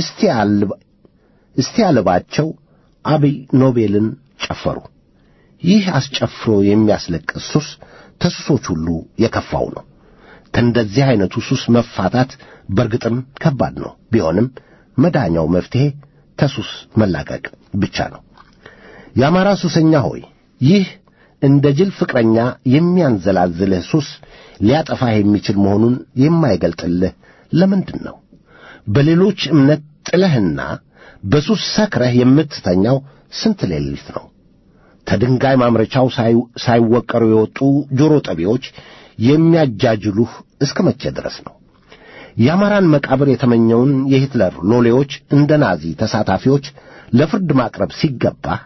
እስቲ ያልባቸው አብይ ኖቤልን ጨፈሩ። ይህ አስጨፍሮ የሚያስለቅስ ሱስ ተሱሶች ሁሉ የከፋው ነው። ከእንደዚህ ዐይነቱ ሱስ መፋታት በርግጥም ከባድ ነው። ቢሆንም መዳኛው መፍትሔ ተሱስ መላቀቅ ብቻ ነው። የአማራ ሱሰኛ ሆይ ይህ እንደ ጅል ፍቅረኛ የሚያንዘላዝልህ ሱስ ሊያጠፋህ የሚችል መሆኑን የማይገልጥልህ ለምንድን ነው? በሌሎች እምነት ጥለህና በሱስ ሰክረህ የምትተኛው ስንት ሌሊት ነው? ከድንጋይ ማምረቻው ሳይወቀሩ የወጡ ጆሮ ጠቢዎች የሚያጃጅሉህ እስከ መቼ ድረስ ነው? የአማራን መቃብር የተመኘውን የሂትለር ሎሌዎች እንደ ናዚ ተሳታፊዎች ለፍርድ ማቅረብ ሲገባህ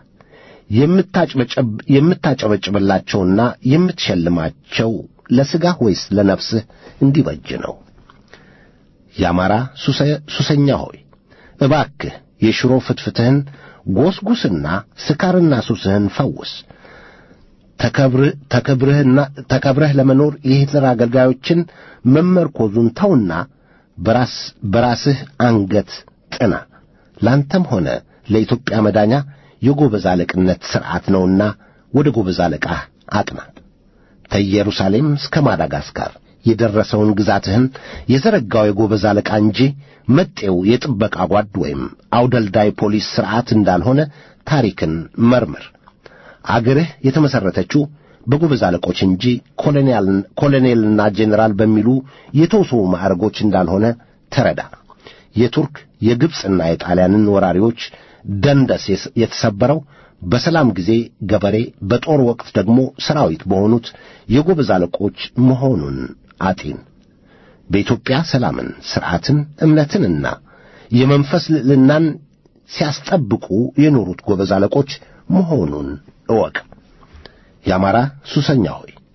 የምታጨበጭብላቸውና የምትሸልማቸው ለሥጋህ ወይስ ለነፍስህ እንዲበጅ ነው? የአማራ ሱሰኛ ሆይ እባክህ የሽሮ ፍትፍትህን ጎስጉስና ስካርና ሱስህን ፈውስ። ተከብረህ ለመኖር የሂትለር አገልጋዮችን መመርኮዙን ተውና በራስ በራስህ አንገት ጥና። ላንተም ሆነ ለኢትዮጵያ መዳኛ የጎበዝ አለቅነት ሥርዓት ነውና ወደ ጎበዝ አለቃህ አቅና። ከኢየሩሳሌም እስከ ማዳጋስካር የደረሰውን ግዛትህን የዘረጋው የጎበዝ አለቃ እንጂ መጤው የጥበቃ ጓድ ወይም አውደልዳይ ፖሊስ ሥርዓት እንዳልሆነ ታሪክን መርምር። አገርህ የተመሠረተችው በጎበዝ አለቆች እንጂ ኮሎኔልና ጄኔራል በሚሉ የተውሶ ማዕረጎች እንዳልሆነ ተረዳ። የቱርክ የግብፅና የጣሊያንን ወራሪዎች ደንደስ የተሰበረው በሰላም ጊዜ ገበሬ፣ በጦር ወቅት ደግሞ ሰራዊት በሆኑት የጎበዝ አለቆች መሆኑን አጢን። በኢትዮጵያ ሰላምን፣ ሥርዓትን፣ እምነትንና የመንፈስ ልዕልናን ሲያስጠብቁ የኖሩት ጎበዝ አለቆች መሆኑን እወቅ። የአማራ ሱሰኛ ሆይ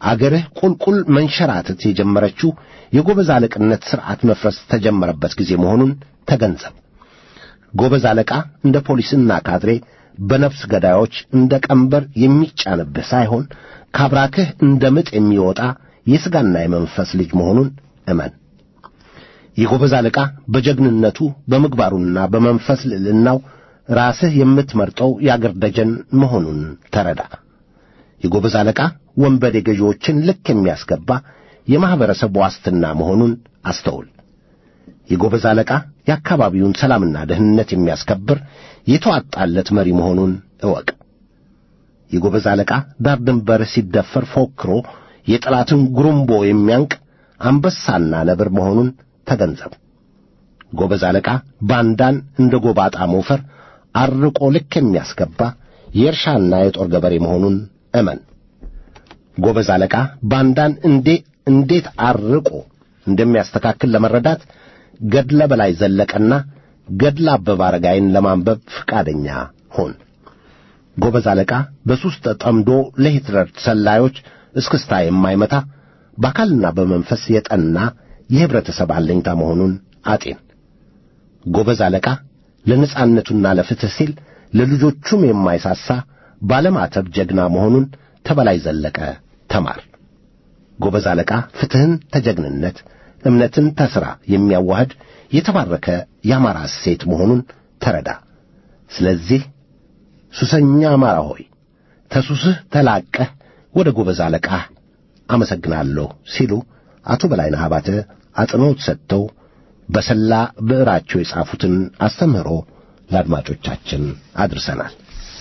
አገርህ ቁልቁል መንሸራተት የጀመረችው የጎበዝ አለቅነት ሥርዓት መፍረስ ተጀመረበት ጊዜ መሆኑን ተገንዘብ። ጎበዝ አለቃ እንደ ፖሊስና ካድሬ በነፍስ ገዳዮች እንደ ቀንበር የሚጫንብህ ሳይሆን ካብራክህ እንደ ምጥ የሚወጣ የሥጋና የመንፈስ ልጅ መሆኑን እመን። የጎበዝ አለቃ በጀግንነቱ በምግባሩና በመንፈስ ልዕልናው ራስህ የምትመርጠው የአገር ደጀን መሆኑን ተረዳ። የጎበዝ አለቃ ወንበዴ ገዢዎችን ልክ የሚያስገባ የማኅበረሰብ ዋስትና መሆኑን አስተውል። የጎበዝ አለቃ የአካባቢውን ሰላምና ደህንነት የሚያስከብር የተዋጣለት መሪ መሆኑን እወቅ። የጎበዝ አለቃ ዳር ድንበር ሲደፈር ፎክሮ የጠላትን ጉሩምቦ የሚያንቅ አንበሳና ነብር መሆኑን ተገንዘብ። ጎበዝ አለቃ ባንዳን እንደ ጎባጣ ሞፈር አርቆ ልክ የሚያስገባ የእርሻና የጦር ገበሬ መሆኑን እመን። ጎበዝ አለቃ ባንዳን እንዴ እንዴት አርቆ እንደሚያስተካክል ለመረዳት ገድለ በላይ ዘለቀና ገድለ አበበ አረጋይን ለማንበብ ፍቃደኛ ሆን። ጎበዝ አለቃ በሱስ ተጠምዶ ለሂትለር ሰላዮች እስክስታ የማይመታ በአካልና በመንፈስ የጠና የኅብረተሰብ አለኝታ መሆኑን አጤን። ጎበዝ አለቃ ለነጻነቱና ለፍትሕ ሲል ለልጆቹም የማይሳሳ ባለማተብ ጀግና መሆኑን ተበላይ ዘለቀ ተማር። ጎበዝ አለቃ ፍትሕን ተጀግንነት፣ እምነትን ተሥራ የሚያዋህድ የተባረከ የአማራ እሴት መሆኑን ተረዳ። ስለዚህ ሱሰኛ አማራ ሆይ ተሱስህ ተላቀህ ወደ ጎበዝ አለቃህ አመሰግናለሁ ሲሉ አቶ በላይነህ አባተ አጽንዖት ሰጥተው በሰላ ብዕራቸው የጻፉትን አስተምህሮ ለአድማጮቻችን አድርሰናል።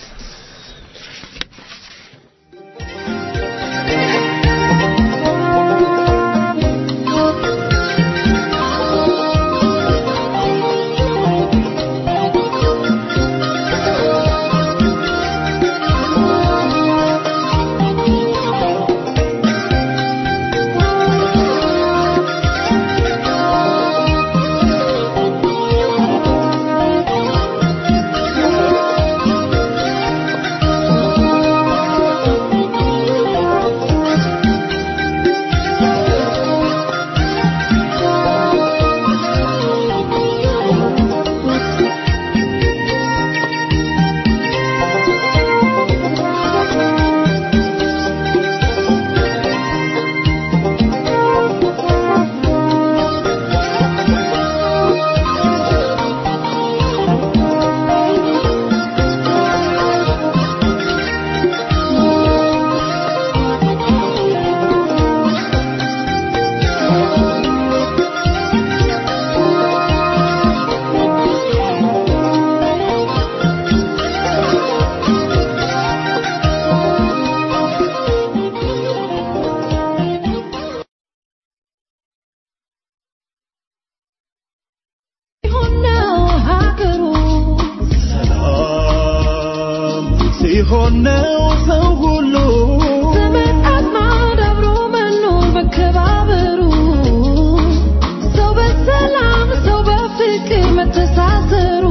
ሰላም ሲሆን ነው ሰው ሁሉ ዘመድ አዝማድ አብሮ መኖር መከባበሩ ሰው በሰላም ሰው በፍቅር መተሳሰሩ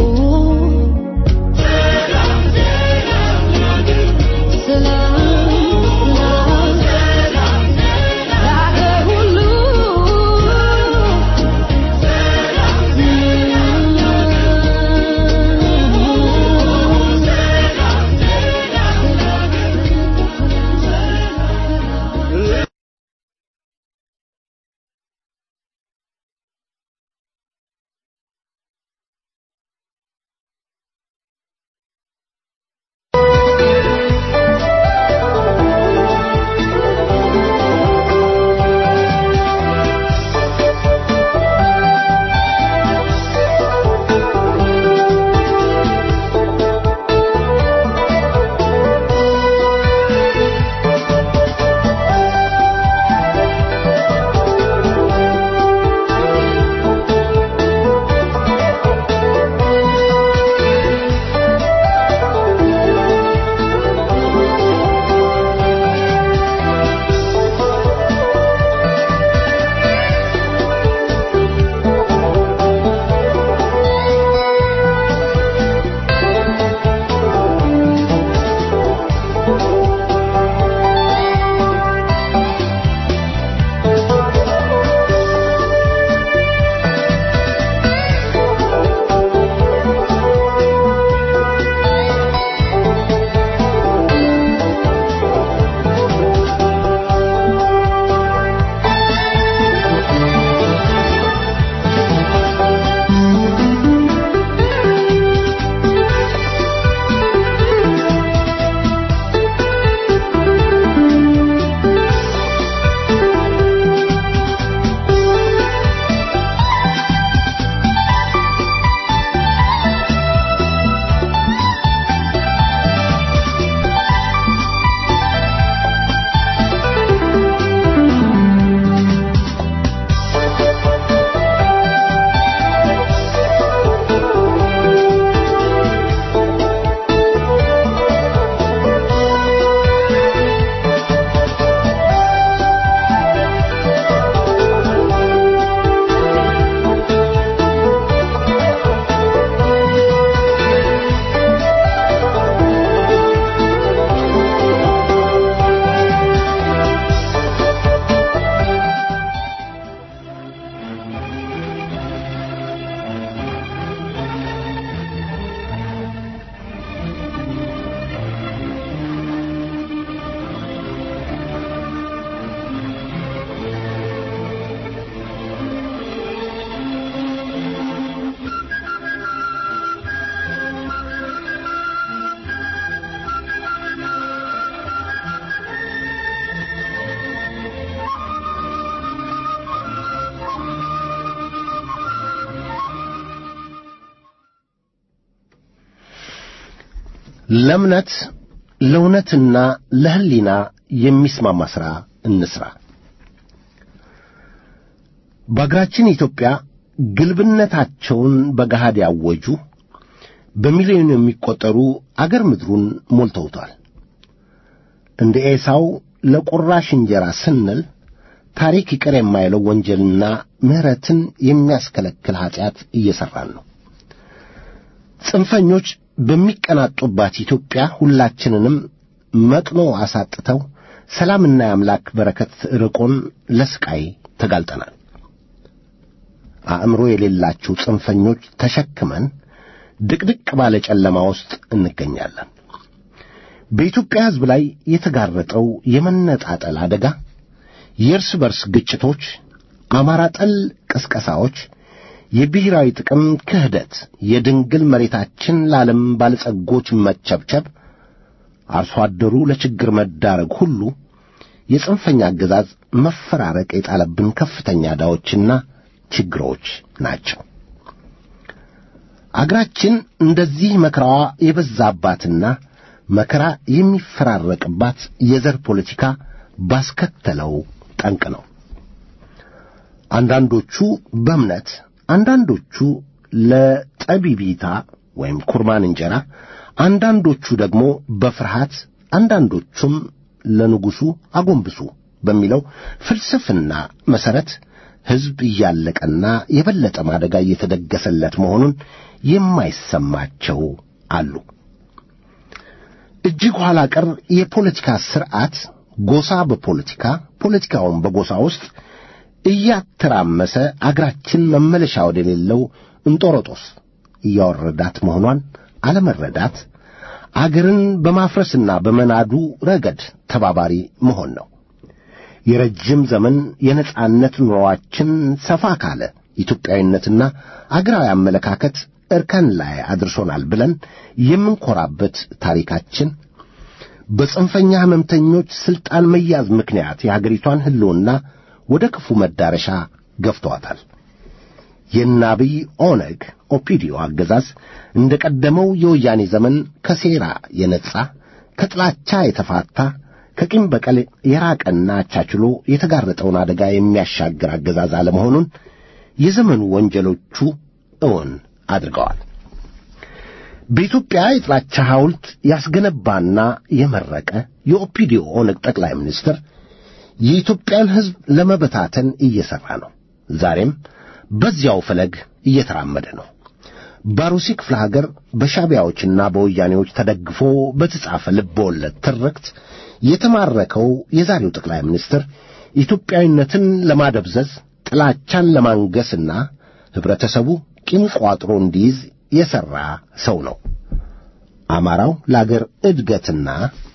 ሰላም ሰላም ለአገር ሁሉ ሰላም ለእምነት ለእውነትና ለሕሊና የሚስማማ ሥራ እንስራ። በአገራችን ኢትዮጵያ ግልብነታቸውን በገሃድ ያወጁ በሚሊዮን የሚቆጠሩ አገር ምድሩን ሞልተውታል። እንደ ኤሳው ለቁራሽ እንጀራ ስንል ታሪክ ይቅር የማይለው ወንጀልና ምሕረትን የሚያስከለክል ኀጢአት እየሠራን ነው። ጽንፈኞች በሚቀናጡባት ኢትዮጵያ ሁላችንንም መቅኖ አሳጥተው ሰላምና የአምላክ በረከት ርቆን ለስቃይ ተጋልጠናል። አእምሮ የሌላቸው ጽንፈኞች ተሸክመን ድቅድቅ ባለ ጨለማ ውስጥ እንገኛለን። በኢትዮጵያ ሕዝብ ላይ የተጋረጠው የመነጣጠል አደጋ፣ የእርስ በርስ ግጭቶች፣ አማራ ጠል ቅስቀሳዎች፣ የብሔራዊ ጥቅም ክህደት፣ የድንግል መሬታችን ለዓለም ባለጸጎች መቸብቸብ፣ አርሶ አደሩ ለችግር መዳረግ ሁሉ የጽንፈኛ አገዛዝ መፈራረቅ የጣለብን ከፍተኛ ዕዳዎችና ችግሮች ናቸው። አገራችን እንደዚህ መከራዋ የበዛባትና መከራ የሚፈራረቅባት የዘር ፖለቲካ ባስከተለው ጠንቅ ነው። አንዳንዶቹ በእምነት አንዳንዶቹ ለጠቢቢታ ወይም ኩርማን እንጀራ፣ አንዳንዶቹ ደግሞ በፍርሃት አንዳንዶቹም ለንጉሡ አጎንብሱ በሚለው ፍልስፍና መሠረት ሕዝብ እያለቀና የበለጠ ማደጋ እየተደገሰለት መሆኑን የማይሰማቸው አሉ። እጅግ ኋላ ቀር የፖለቲካ ሥርዓት ጎሳ በፖለቲካ ፖለቲካውን በጎሳ ውስጥ እያተራመሰ አገራችን መመለሻ ወደሌለው እንጦሮጦስ እያወረዳት መሆኗን አለመረዳት አገርን በማፍረስና በመናዱ ረገድ ተባባሪ መሆን ነው። የረጅም ዘመን የነጻነት ኑሮአችን ሰፋ ካለ ኢትዮጵያዊነትና አገራዊ አመለካከት እርከን ላይ አድርሶናል ብለን የምንኮራበት ታሪካችን በጽንፈኛ ሕመምተኞች ሥልጣን መያዝ ምክንያት የአገሪቷን ሕልውና ወደ ክፉ መዳረሻ ገፍተዋታል። የናብይ ኦነግ ኦፒዲዮ አገዛዝ እንደ ቀደመው የወያኔ ዘመን ከሴራ የነጻ ከጥላቻ የተፋታ ከቂም በቀል የራቀና አቻችሎ የተጋረጠውን አደጋ የሚያሻግር አገዛዝ አለመሆኑን የዘመኑ ወንጀሎቹ እውን አድርገዋል። በኢትዮጵያ የጥላቻ ሐውልት ያስገነባና የመረቀ የኦፒዲዮ ኦነግ ጠቅላይ ሚኒስትር የኢትዮጵያን ሕዝብ ለመበታተን እየሠራ ነው። ዛሬም በዚያው ፈለግ እየተራመደ ነው። ባሩሲ ክፍለ ሀገር በሻቢያዎችና በወያኔዎች ተደግፎ በተጻፈ ልበወለድ ትርክት የተማረከው የዛሬው ጠቅላይ ሚኒስትር ኢትዮጵያዊነትን ለማደብዘዝ ጥላቻን ለማንገስና ኅብረተሰቡ ቂም ቋጥሮ እንዲይዝ የሠራ ሰው ነው። አማራው ለአገር እድገትና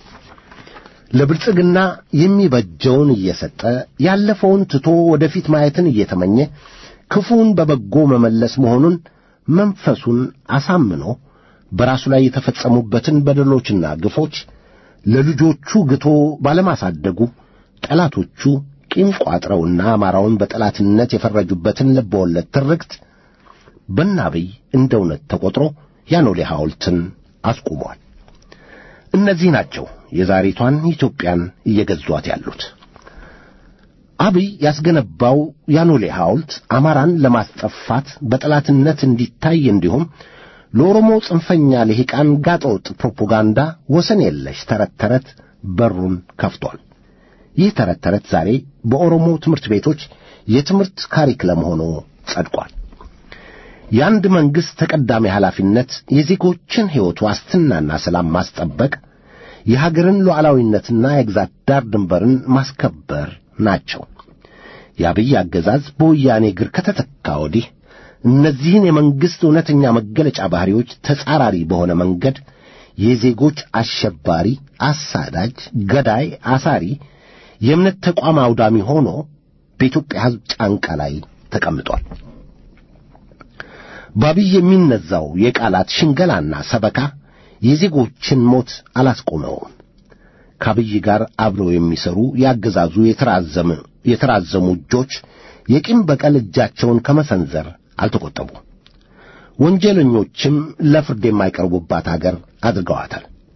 ለብልጽግና የሚበጀውን እየሰጠ ያለፈውን ትቶ ወደፊት ማየትን እየተመኘ ክፉን በበጎ መመለስ መሆኑን መንፈሱን አሳምኖ በራሱ ላይ የተፈጸሙበትን በደሎችና ግፎች ለልጆቹ ግቶ ባለማሳደጉ ጠላቶቹ ቂም ቋጥረውና አማራውን በጠላትነት የፈረጁበትን ልበወለድ ትርክት በናብይ እንደ እውነት ተቆጥሮ ያኖሌ ሐውልትን አስቁሟል። እነዚህ ናቸው የዛሬቷን ኢትዮጵያን እየገዟት ያሉት። አብይ ያስገነባው ያኖሌ ሐውልት አማራን ለማስጠፋት በጠላትነት እንዲታይ እንዲሁም ለኦሮሞ ጽንፈኛ ልሂቃን ጋጠወጥ ፕሮፓጋንዳ ወሰን የለሽ ተረት ተረት በሩን ከፍቷል። ይህ ተረት ተረት ዛሬ በኦሮሞ ትምህርት ቤቶች የትምህርት ካሪክለም ሆኖ ጸድቋል። የአንድ መንግሥት ተቀዳሚ ኃላፊነት የዜጎችን ሕይወት ዋስትናና ሰላም ማስጠበቅ፣ የሀገርን ሉዓላዊነትና የግዛት ዳር ድንበርን ማስከበር ናቸው። የአብይ አገዛዝ በወያኔ እግር ከተተካ ወዲህ እነዚህን የመንግሥት እውነተኛ መገለጫ ባሕሪዎች ተጻራሪ በሆነ መንገድ የዜጎች አሸባሪ፣ አሳዳጅ፣ ገዳይ፣ አሳሪ፣ የእምነት ተቋም አውዳሚ ሆኖ በኢትዮጵያ ሕዝብ ጫንቃ ላይ ተቀምጧል። በአብይ የሚነዛው የቃላት ሽንገላና ሰበካ የዜጎችን ሞት አላስቆመውም። ከአብይ ጋር አብረው የሚሰሩ ያገዛዙ የተራዘመ የተራዘሙ እጆች የቂም በቀል እጃቸውን ከመሰንዘር አልተቆጠቡም። ወንጀለኞችም ለፍርድ የማይቀርቡባት አገር አድርገዋታል።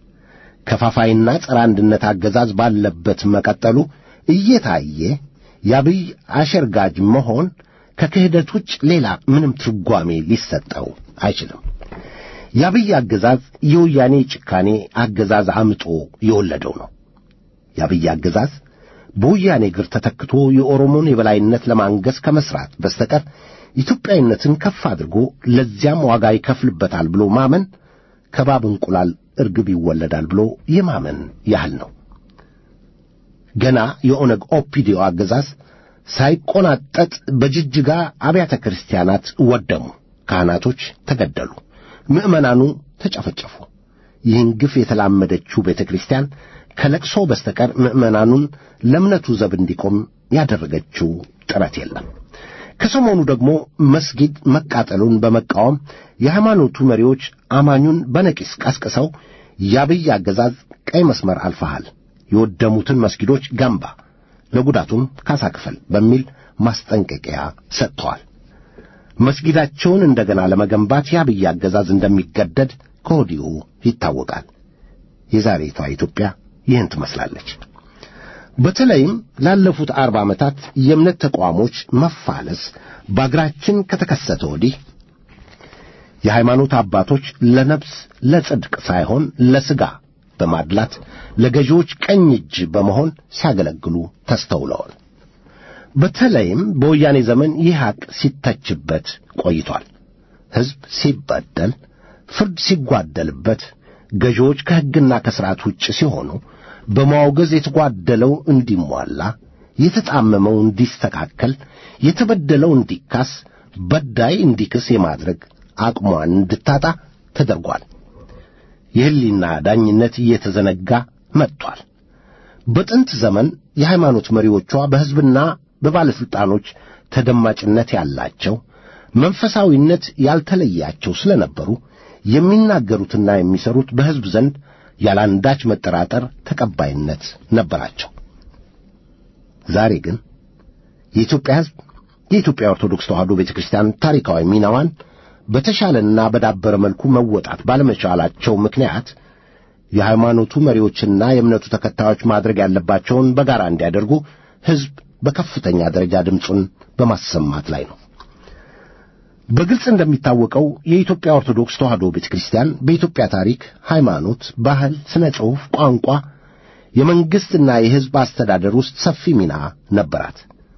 ከፋፋይና ጸረ አንድነት አገዛዝ ባለበት መቀጠሉ እየታየ የአብይ አሸርጋጅ መሆን ከክህደት ውጭ ሌላ ምንም ትርጓሜ ሊሰጠው አይችልም። የአብይ አገዛዝ የወያኔ ጭካኔ አገዛዝ አምጦ የወለደው ነው። የአብይ አገዛዝ በወያኔ እግር ተተክቶ የኦሮሞን የበላይነት ለማንገስ ከመስራት በስተቀር ኢትዮጵያዊነትን ከፍ አድርጎ ለዚያም ዋጋ ይከፍልበታል ብሎ ማመን ከባብ እንቁላል እርግብ ይወለዳል ብሎ የማመን ያህል ነው። ገና የኦነግ ኦፒዲዮ አገዛዝ ሳይቆናጠጥ በጅጅጋ አብያተ ክርስቲያናት ወደሙ፣ ካህናቶች ተገደሉ፣ ምዕመናኑ ተጨፈጨፉ። ይህን ግፍ የተላመደችው ቤተ ክርስቲያን ከለቅሶ በስተቀር ምዕመናኑን ለእምነቱ ዘብ እንዲቆም ያደረገችው ጥረት የለም። ከሰሞኑ ደግሞ መስጊድ መቃጠሉን በመቃወም የሃይማኖቱ መሪዎች አማኙን በነቂስ ቀስቅሰው የአብይ አገዛዝ ቀይ መስመር አልፈሃል፣ የወደሙትን መስጊዶች ገንባ፣ ለጉዳቱም ካሳ ክፈል በሚል ማስጠንቀቂያ ሰጥተዋል። መስጊዳቸውን እንደገና ለመገንባት የአብይ አገዛዝ እንደሚገደድ ከወዲሁ ይታወቃል። የዛሬቷ ኢትዮጵያ ይህን ትመስላለች። በተለይም ላለፉት አርባ ዓመታት የእምነት ተቋሞች መፋለስ በአገራችን ከተከሰተ ወዲህ የሃይማኖት አባቶች ለነፍስ ለጽድቅ ሳይሆን ለሥጋ በማድላት ለገዢዎች ቀኝ እጅ በመሆን ሲያገለግሉ ተስተውለዋል። በተለይም በወያኔ ዘመን ይህ ሐቅ ሲተችበት ቆይቷል። ሕዝብ ሲበደል፣ ፍርድ ሲጓደልበት፣ ገዢዎች ከሕግና ከሥርዓት ውጭ ሲሆኑ በማውገዝ የተጓደለው እንዲሟላ፣ የተጣመመው እንዲስተካከል፣ የተበደለው እንዲካስ፣ በዳይ እንዲክስ የማድረግ አቅሟን እንድታጣ ተደርጓል። የሕሊና ዳኝነት እየተዘነጋ መጥቷል። በጥንት ዘመን የሃይማኖት መሪዎቿ በሕዝብና በባለሥልጣኖች ተደማጭነት ያላቸው መንፈሳዊነት ያልተለያቸው ስለነበሩ የሚናገሩትና የሚሰሩት በሕዝብ ዘንድ ያላንዳች መጠራጠር ተቀባይነት ነበራቸው። ዛሬ ግን የኢትዮጵያ ሕዝብ የኢትዮጵያ ኦርቶዶክስ ተዋሕዶ ቤተ ክርስቲያን ታሪካዊ ሚናዋን በተሻለና በዳበረ መልኩ መወጣት ባለመቻላቸው ምክንያት የሃይማኖቱ መሪዎችና የእምነቱ ተከታዮች ማድረግ ያለባቸውን በጋራ እንዲያደርጉ ሕዝብ በከፍተኛ ደረጃ ድምፁን በማሰማት ላይ ነው። በግልጽ እንደሚታወቀው የኢትዮጵያ ኦርቶዶክስ ተዋሕዶ ቤተ ክርስቲያን በኢትዮጵያ ታሪክ፣ ሃይማኖት፣ ባህል፣ ሥነ ጽሑፍ፣ ቋንቋ፣ የመንግሥትና የሕዝብ አስተዳደር ውስጥ ሰፊ ሚና ነበራት።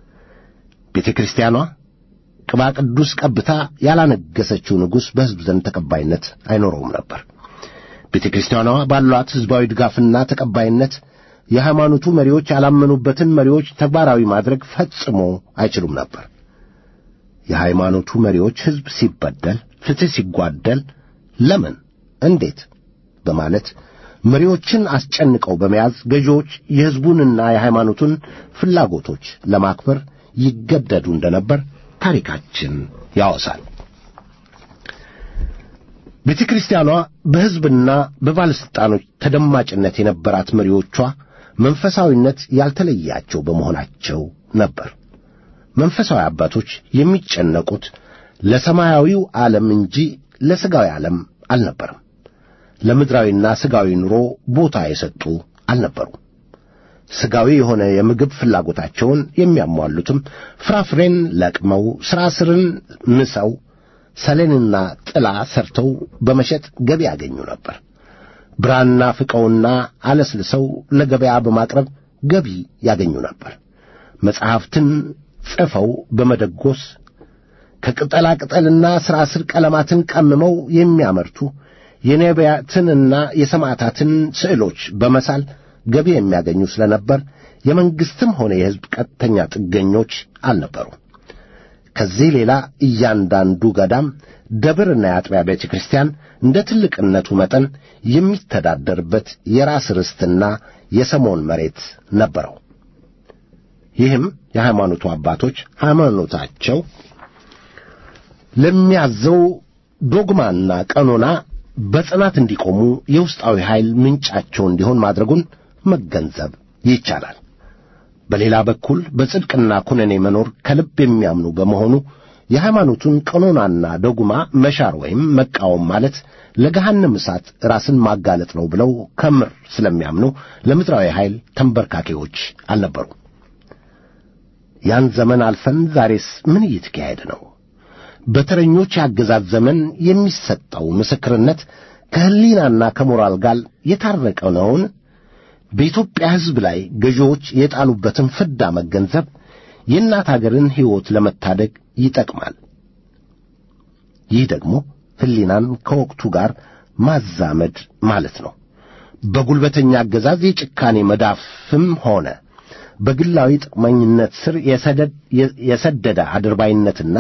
ቤተ ክርስቲያኗ ቅባ ቅዱስ ቀብታ ያላነገሰችው ንጉሥ በሕዝብ ዘንድ ተቀባይነት አይኖረውም ነበር። ቤተ ክርስቲያኗ ባሏት ሕዝባዊ ድጋፍና ተቀባይነት የሃይማኖቱ መሪዎች ያላመኑበትን መሪዎች ተግባራዊ ማድረግ ፈጽሞ አይችሉም ነበር። የሃይማኖቱ መሪዎች ሕዝብ ሲበደል፣ ፍትሕ ሲጓደል ለምን፣ እንዴት በማለት መሪዎችን አስጨንቀው በመያዝ ገዢዎች የሕዝቡንና የሃይማኖቱን ፍላጎቶች ለማክበር ይገደዱ እንደነበር ታሪካችን ያወሳል። ቤተ ክርስቲያኗ በሕዝብና በባለሥልጣኖች ተደማጭነት የነበራት መሪዎቿ መንፈሳዊነት ያልተለያቸው በመሆናቸው ነበር። መንፈሳዊ አባቶች የሚጨነቁት ለሰማያዊው ዓለም እንጂ ለሥጋዊ ዓለም አልነበረም። ለምድራዊና ሥጋዊ ኑሮ ቦታ የሰጡ አልነበሩም። ሥጋዊ የሆነ የምግብ ፍላጎታቸውን የሚያሟሉትም ፍራፍሬን ለቅመው ሥራ ስርን ምሰው ሰሌንና ጥላ ሰርተው በመሸጥ ገቢ ያገኙ ነበር። ብራና ፍቀውና አለስልሰው ለገበያ በማቅረብ ገቢ ያገኙ ነበር። መጽሐፍትን ጽፈው በመደጎስ ከቅጠላ ቅጠልና ሥራ ስር ቀለማትን ቀምመው የሚያመርቱ የነቢያትንና የሰማዕታትን ስዕሎች በመሳል ገቢ የሚያገኙ ስለነበር የመንግሥትም ሆነ የሕዝብ ቀጥተኛ ጥገኞች አልነበሩም። ከዚህ ሌላ እያንዳንዱ ገዳም፣ ደብርና የአጥቢያ ቤተ ክርስቲያን እንደ ትልቅነቱ መጠን የሚተዳደርበት የራስ ርስትና የሰሞን መሬት ነበረው። ይህም የሃይማኖቱ አባቶች ሃይማኖታቸው ለሚያዘው ዶግማና ቀኖና በጽናት እንዲቆሙ የውስጣዊ ኃይል ምንጫቸው እንዲሆን ማድረጉን መገንዘብ ይቻላል። በሌላ በኩል በጽድቅና ኩነኔ መኖር ከልብ የሚያምኑ በመሆኑ የሃይማኖቱን ቀኖናና ደጉማ መሻር ወይም መቃወም ማለት ለገሃነም እሳት ራስን ማጋለጥ ነው ብለው ከምር ስለሚያምኑ ለምድራዊ ኃይል ተንበርካኪዎች አልነበሩ። ያን ዘመን አልፈን ዛሬስ ምን እየተካሄደ ነው? በተረኞች የአገዛዝ ዘመን የሚሰጠው ምስክርነት ከሕሊናና ከሞራል ጋር የታረቀ ነውን? በኢትዮጵያ ሕዝብ ላይ ገዢዎች የጣሉበትን ፍዳ መገንዘብ የእናት አገርን ሕይወት ለመታደግ ይጠቅማል። ይህ ደግሞ ሕሊናን ከወቅቱ ጋር ማዛመድ ማለት ነው። በጉልበተኛ አገዛዝ የጭካኔ መዳፍም ሆነ በግላዊ ጥቅመኝነት ስር የሰደደ አድርባይነትና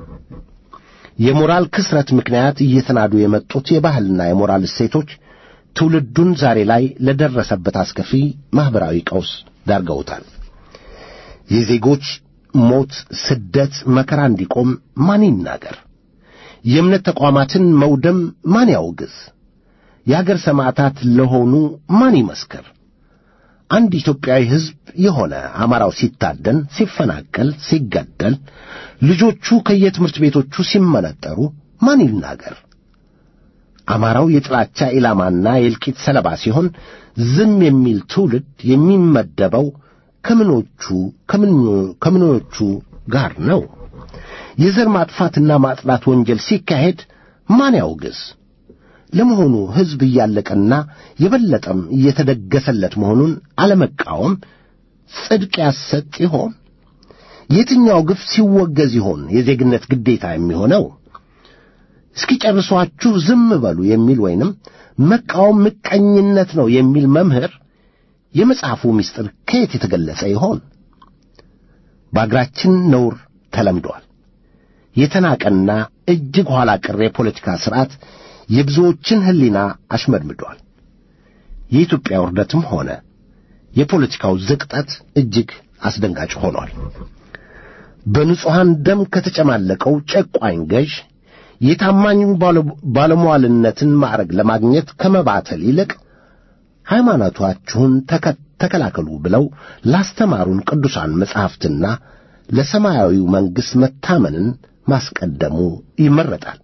የሞራል ክስረት ምክንያት እየተናዱ የመጡት የባህልና የሞራል እሴቶች ትውልዱን ዛሬ ላይ ለደረሰበት አስከፊ ማኅበራዊ ቀውስ ዳርገውታል። የዜጎች ሞት፣ ስደት፣ መከራ እንዲቆም ማን ይናገር? የእምነት ተቋማትን መውደም ማን ያውግዝ? የአገር ሰማዕታት ለሆኑ ማን ይመስክር? አንድ ኢትዮጵያዊ ሕዝብ የሆነ አማራው ሲታደን፣ ሲፈናቀል፣ ሲገደል፣ ልጆቹ ከየትምህርት ቤቶቹ ሲመነጠሩ ማን ይናገር? አማራው የጥላቻ ኢላማና የእልቂት ሰለባ ሲሆን ዝም የሚል ትውልድ የሚመደበው ከምኖቹ ከምኖቹ ጋር ነው? የዘር ማጥፋትና ማጥላት ወንጀል ሲካሄድ ማን ያውግዝ? ለመሆኑ ሕዝብ እያለቀና የበለጠም እየተደገሰለት መሆኑን አለመቃወም ጽድቅ ያሰጥ ይሆን? የትኛው ግፍ ሲወገዝ ይሆን የዜግነት ግዴታ የሚሆነው? እስኪ ጨርሷችሁ ዝም በሉ የሚል ወይንም መቃወም ምቀኝነት ነው የሚል መምህር የመጽሐፉ ምስጢር ከየት የተገለጸ ይሆን? በአገራችን ነውር ተለምዷል። የተናቀና እጅግ ኋላ ቀር የፖለቲካ ሥርዓት የብዙዎችን ሕሊና አሽመድምዷል። የኢትዮጵያ ውርደትም ሆነ የፖለቲካው ዝቅጠት እጅግ አስደንጋጭ ሆኗል። በንጹሐን ደም ከተጨማለቀው ጨቋኝ ገዥ የታማኝ ባለሟልነትን ማዕረግ ለማግኘት ከመባተል ይልቅ ሃይማኖታችሁን ተከላከሉ ብለው ላስተማሩን ቅዱሳን መጻሕፍትና ለሰማያዊው መንግሥት መታመንን ማስቀደሙ ይመረጣል።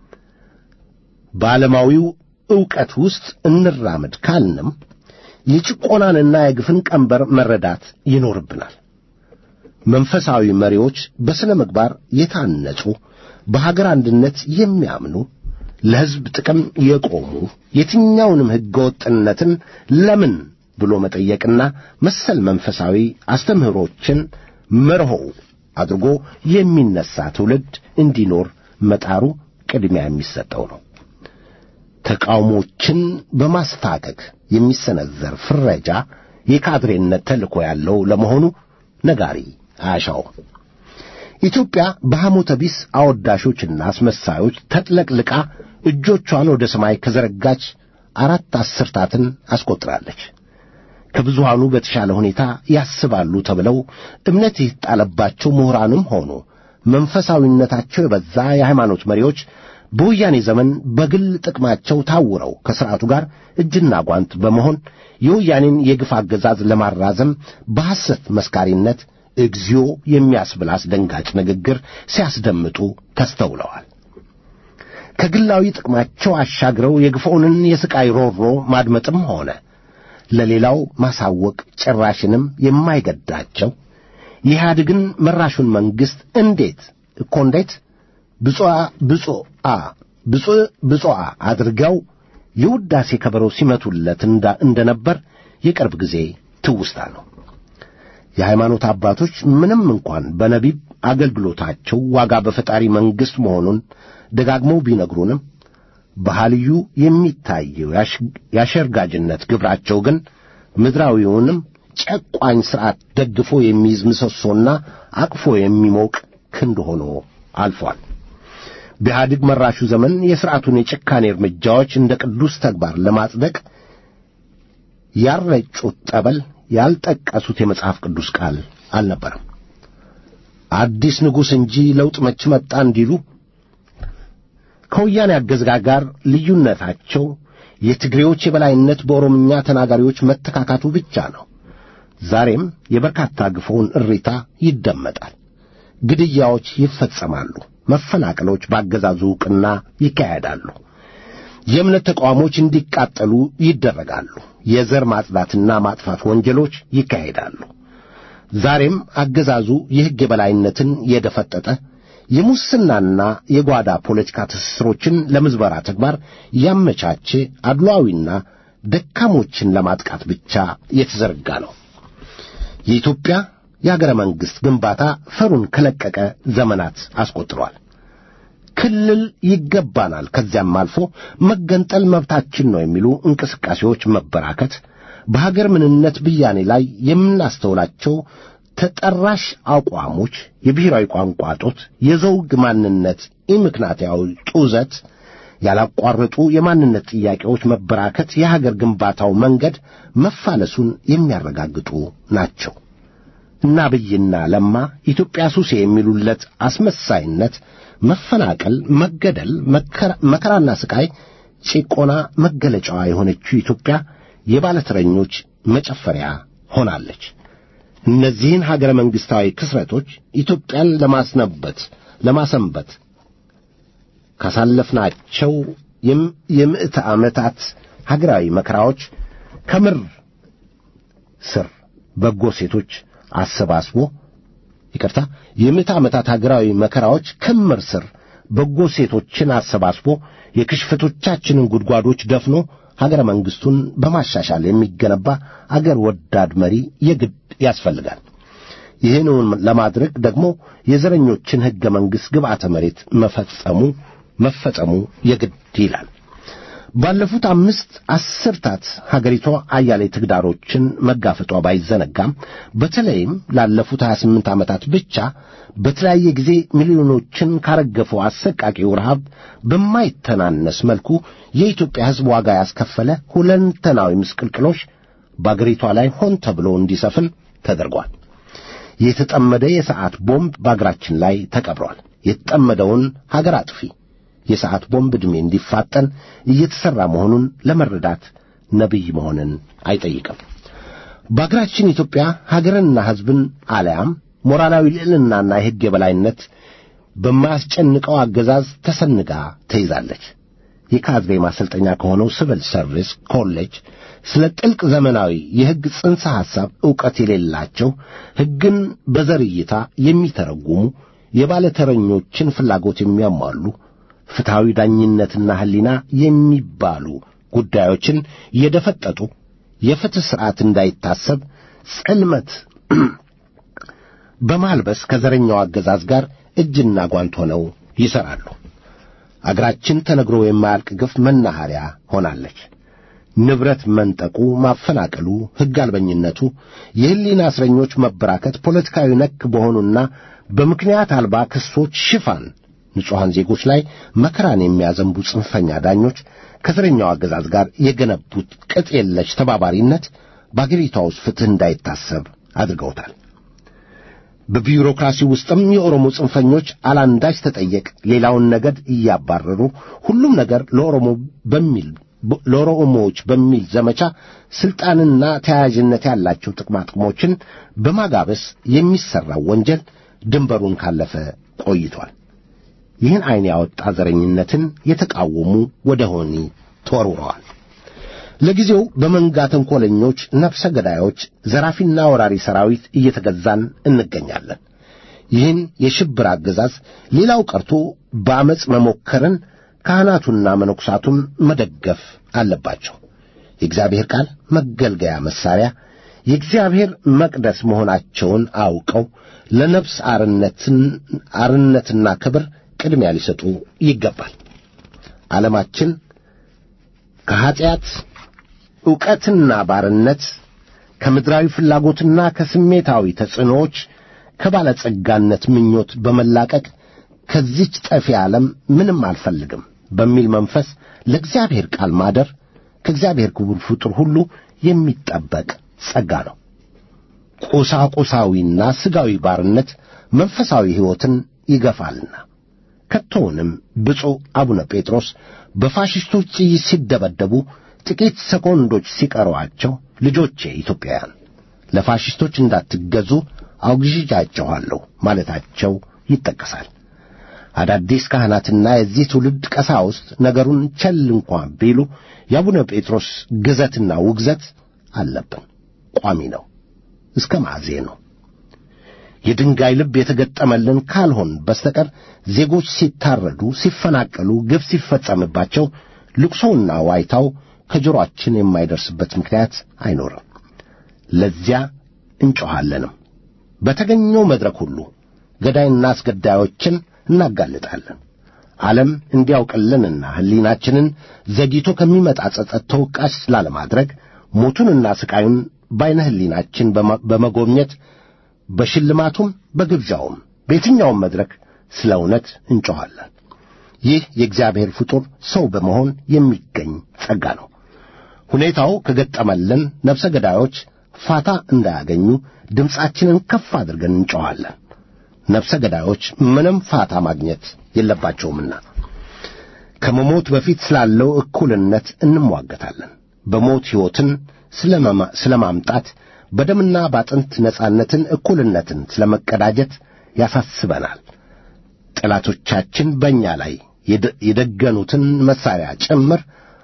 በዓለማዊው ዕውቀት ውስጥ እንራመድ ካልንም የጭቆናንና የግፍን ቀንበር መረዳት ይኖርብናል። መንፈሳዊ መሪዎች በሥነ ምግባር የታነጹ በሀገር አንድነት የሚያምኑ ለሕዝብ ጥቅም የቆሙ የትኛውንም ሕገ ወጥነትን ለምን ብሎ መጠየቅና መሰል መንፈሳዊ አስተምህሮችን መርሆው አድርጎ የሚነሳ ትውልድ እንዲኖር መጣሩ ቅድሚያ የሚሰጠው ነው። ተቃውሞችን በማስታከክ የሚሰነዘር ፍረጃ የካድሬነት ተልእኮ ያለው ለመሆኑ ነጋሪ አያሻውም። ኢትዮጵያ በሐሞተ ቢስ አወዳሾችና አስመሳዮች ተጥለቅልቃ እጆቿን ወደ ሰማይ ከዘረጋች አራት አስርታትን አስቆጥራለች። ከብዙሃኑ በተሻለ ሁኔታ ያስባሉ ተብለው እምነት የተጣለባቸው ምሁራንም ሆኑ መንፈሳዊነታቸው የበዛ የሃይማኖት መሪዎች በወያኔ ዘመን በግል ጥቅማቸው ታውረው ከሥርዓቱ ጋር እጅና ጓንት በመሆን የወያኔን የግፍ አገዛዝ ለማራዘም በሐሰት መስካሪነት እግዚኦ የሚያስብል አስደንጋጭ ንግግር ሲያስደምጡ ተስተውለዋል። ከግላዊ ጥቅማቸው አሻግረው የግፎንን የሥቃይ ሮሮ ማድመጥም ሆነ ለሌላው ማሳወቅ ጭራሽንም የማይገዳቸው የኢህአዴግን መራሹን መንግሥት እንዴት እኮ እንዴት ብፁዓ ብፁዓ ብፁዕ ብፁዓ አድርገው የውዳሴ ከበሮ ሲመቱለት እንደነበር የቅርብ ጊዜ ትውስታ ነው። የሃይማኖት አባቶች ምንም እንኳን በነቢብ አገልግሎታቸው ዋጋ በፈጣሪ መንግሥት መሆኑን ደጋግመው ቢነግሩንም በሐልዩ የሚታየው የአሸርጋጅነት ግብራቸው ግን ምድራዊውንም ጨቋኝ ሥርዓት ደግፎ የሚይዝ ምሰሶና አቅፎ የሚሞቅ ክንድ ሆኖ አልፏል። በኢህአዴግ መራሹ ዘመን የሥርዓቱን የጭካኔ እርምጃዎች እንደ ቅዱስ ተግባር ለማጽደቅ ያልረጩት ጠበል ያልጠቀሱት የመጽሐፍ ቅዱስ ቃል አልነበረም። አዲስ ንጉሥ እንጂ ለውጥ መች መጣ እንዲሉ ከወያኔ አገዛዝ ጋር ልዩነታቸው የትግሬዎች የበላይነት በኦሮምኛ ተናጋሪዎች መተካካቱ ብቻ ነው። ዛሬም የበርካታ ግፎውን እሪታ ይደመጣል። ግድያዎች ይፈጸማሉ። መፈናቀሎች በአገዛዙ ዕውቅና ይካሄዳሉ። የእምነት ተቋሞች እንዲቃጠሉ ይደረጋሉ። የዘር ማጽዳትና ማጥፋት ወንጀሎች ይካሄዳሉ። ዛሬም አገዛዙ የሕግ የበላይነትን የደፈጠጠ የሙስናና የጓዳ ፖለቲካ ትስስሮችን ለምዝበራ ተግባር ያመቻቸ አድሏዊና ደካሞችን ለማጥቃት ብቻ የተዘረጋ ነው። የኢትዮጵያ የአገረ መንግሥት ግንባታ ፈሩን ከለቀቀ ዘመናት አስቆጥሯል። ክልል ይገባናል፣ ከዚያም አልፎ መገንጠል መብታችን ነው የሚሉ እንቅስቃሴዎች መበራከት በሀገር ምንነት ብያኔ ላይ የምናስተውላቸው ተጠራሽ አቋሞች የብሔራዊ ቋንቋ ጦት፣ የዘውግ ማንነት ኢምክንያታዊ ጡዘት፣ ያላቋረጡ የማንነት ጥያቄዎች መበራከት የሀገር ግንባታው መንገድ መፋለሱን የሚያረጋግጡ ናቸው። እና አብይና ለማ ኢትዮጵያ ሱሴ የሚሉለት አስመሳይነት፣ መፈናቀል፣ መገደል፣ መከራና ስቃይ፣ ጭቆና መገለጫዋ የሆነችው ኢትዮጵያ የባለተረኞች መጨፈሪያ ሆናለች። እነዚህን ሀገረ መንግሥታዊ ክስረቶች ኢትዮጵያን ለማስነበት ለማሰንበት ካሳለፍናቸው የምዕተ ዓመታት ሀገራዊ መከራዎች ከምር ስር በጎ ሴቶች አሰባስቦ ይቅርታ፣ የምዕተ ዓመታት ሀገራዊ መከራዎች ክምር ስር በጎ ሴቶችን አሰባስቦ የክሽፈቶቻችንን ጉድጓዶች ደፍኖ ሀገረ መንግሥቱን በማሻሻል የሚገነባ አገር ወዳድ መሪ የግድ ያስፈልጋል። ይህንን ለማድረግ ደግሞ የዘረኞችን ሕገ መንግሥት ግብዓተ መሬት መፈጸሙ መፈጸሙ የግድ ይላል። ባለፉት አምስት አስርታት ሀገሪቷ አያሌ ተግዳሮችን መጋፈጧ ባይዘነጋም በተለይም ላለፉት 28 ዓመታት ብቻ በተለያየ ጊዜ ሚሊዮኖችን ካረገፈው አሰቃቂው ረሃብ በማይተናነስ መልኩ የኢትዮጵያ ሕዝብ ዋጋ ያስከፈለ ሁለንተናዊ ምስቅልቅሎች በአገሪቷ ላይ ሆን ተብሎ እንዲሰፍን ተደርጓል። የተጠመደ የሰዓት ቦምብ በአገራችን ላይ ተቀብሯል። የተጠመደውን ሀገር አጥፊ የሰዓት ቦምብ ዕድሜ እንዲፋጠን እየተሠራ መሆኑን ለመረዳት ነቢይ መሆንን አይጠይቅም። በአገራችን ኢትዮጵያ ሀገርንና ሕዝብን አለያም ሞራላዊ ልዕልናና የሕግ የበላይነት በማያስጨንቀው አገዛዝ ተሰንጋ ተይዛለች። የካድሬ ማሰልጠኛ ከሆነው ሲቪል ሰርቪስ ኮሌጅ ስለ ጥልቅ ዘመናዊ የሕግ ጽንሰ ሐሳብ ዕውቀት የሌላቸው ሕግን በዘር እይታ የሚተረጉሙ የባለተረኞችን ፍላጎት የሚያሟሉ ፍትሐዊ ዳኝነትና ሕሊና የሚባሉ ጉዳዮችን የደፈጠጡ የፍትሕ ሥርዓት እንዳይታሰብ ጽልመት በማልበስ ከዘረኛው አገዛዝ ጋር እጅና ጓንት ሆነው ይሠራሉ። አገራችን ተነግሮ የማያልቅ ግፍ መናኸሪያ ሆናለች። ንብረት መንጠቁ፣ ማፈናቀሉ፣ ሕግ አልበኝነቱ፣ የሕሊና እስረኞች መበራከት፣ ፖለቲካዊ ነክ በሆኑና በምክንያት አልባ ክሶች ሽፋን ንጹሐን ዜጎች ላይ መከራን የሚያዘንቡ ጽንፈኛ ዳኞች ከዘረኛው አገዛዝ ጋር የገነቡት ቅጥ የለሽ ተባባሪነት በአገሪቷ ውስጥ ፍትሕ እንዳይታሰብ አድርገውታል። በቢሮክራሲ ውስጥም የኦሮሞ ጽንፈኞች አላንዳች ተጠየቅ ሌላውን ነገድ እያባረሩ ሁሉም ነገር ለኦሮሞ በሚል ለኦሮሞዎች በሚል ዘመቻ ስልጣንና ተያያዥነት ያላቸው ጥቅማ ጥቅሞችን በማጋበስ የሚሠራው ወንጀል ድንበሩን ካለፈ ቆይቷል። ይህን ዐይን ያወጣ ዘረኝነትን የተቃወሙ ወደ ሆኒ ተወርውረዋል። ለጊዜው በመንጋ ተንኰለኞች፣ ነፍሰ ገዳዮች፣ ዘራፊና ወራሪ ሰራዊት እየተገዛን እንገኛለን። ይህን የሽብር አገዛዝ ሌላው ቀርቶ በአመፅ መሞከርን ካህናቱና መነኩሳቱም መደገፍ አለባቸው። የእግዚአብሔር ቃል መገልገያ መሣሪያ የእግዚአብሔር መቅደስ መሆናቸውን አውቀው ለነፍስ አርነትና ክብር ቅድሚያ ሊሰጡ ይገባል። ዓለማችን ከኀጢአት ዕውቀትና ባርነት ከምድራዊ ፍላጎትና ከስሜታዊ ተጽዕኖዎች ከባለጸጋነት ምኞት በመላቀቅ ከዚች ጠፊ ዓለም ምንም አልፈልግም በሚል መንፈስ ለእግዚአብሔር ቃል ማደር ከእግዚአብሔር ክቡር ፍጡር ሁሉ የሚጠበቅ ጸጋ ነው። ቁሳቁሳዊና ሥጋዊ ባርነት መንፈሳዊ ሕይወትን ይገፋልና። ከቶውንም ብፁዕ አቡነ ጴጥሮስ በፋሽስቶች ጥይት ሲደበደቡ ጥቂት ሰኮንዶች ሲቀሯቸው ልጆቼ ኢትዮጵያውያን ለፋሽስቶች እንዳትገዙ አውግዣቸዋለሁ ማለታቸው ይጠቀሳል። አዳዲስ ካህናትና የዚህ ትውልድ ቀሳውስት ነገሩን ቸል እንኳን ቢሉ የአቡነ ጴጥሮስ ግዘትና ውግዘት አለብን። ቋሚ ነው፣ እስከ ማዕዜ ነው። የድንጋይ ልብ የተገጠመልን ካልሆን በስተቀር ዜጎች ሲታረዱ፣ ሲፈናቀሉ፣ ግፍ ሲፈጸምባቸው ልቅሶውና ዋይታው ከጆሮአችን የማይደርስበት ምክንያት አይኖርም። ለዚያ እንጮኻለንም። በተገኘው መድረክ ሁሉ ገዳይና አስገዳዮችን እናጋልጣለን። ዓለም እንዲያውቅልንና ሕሊናችንን ዘግይቶ ከሚመጣ ጸጸት ተወቃሽ ላለማድረግ ሞቱንና ሥቃዩን በዐይነ ሕሊናችን በመጎብኘት በሽልማቱም በግብዣውም በየትኛውም መድረክ ስለ እውነት እንጮኻለን። ይህ የእግዚአብሔር ፍጡር ሰው በመሆን የሚገኝ ጸጋ ነው። ሁኔታው ከገጠመልን ነፍሰ ገዳዮች ፋታ እንዳያገኙ ድምፃችንን ከፍ አድርገን እንጮኻለን። ነፍሰ ገዳዮች ምንም ፋታ ማግኘት የለባቸውምና ከመሞት በፊት ስላለው እኩልነት እንሟገታለን። በሞት ሕይወትን ስለ ማምጣት በደምና ባጥንት ነጻነትን፣ እኩልነትን ስለ መቀዳጀት ያሳስበናል። ጠላቶቻችን በእኛ ላይ የደገኑትን መሣሪያ ጭምር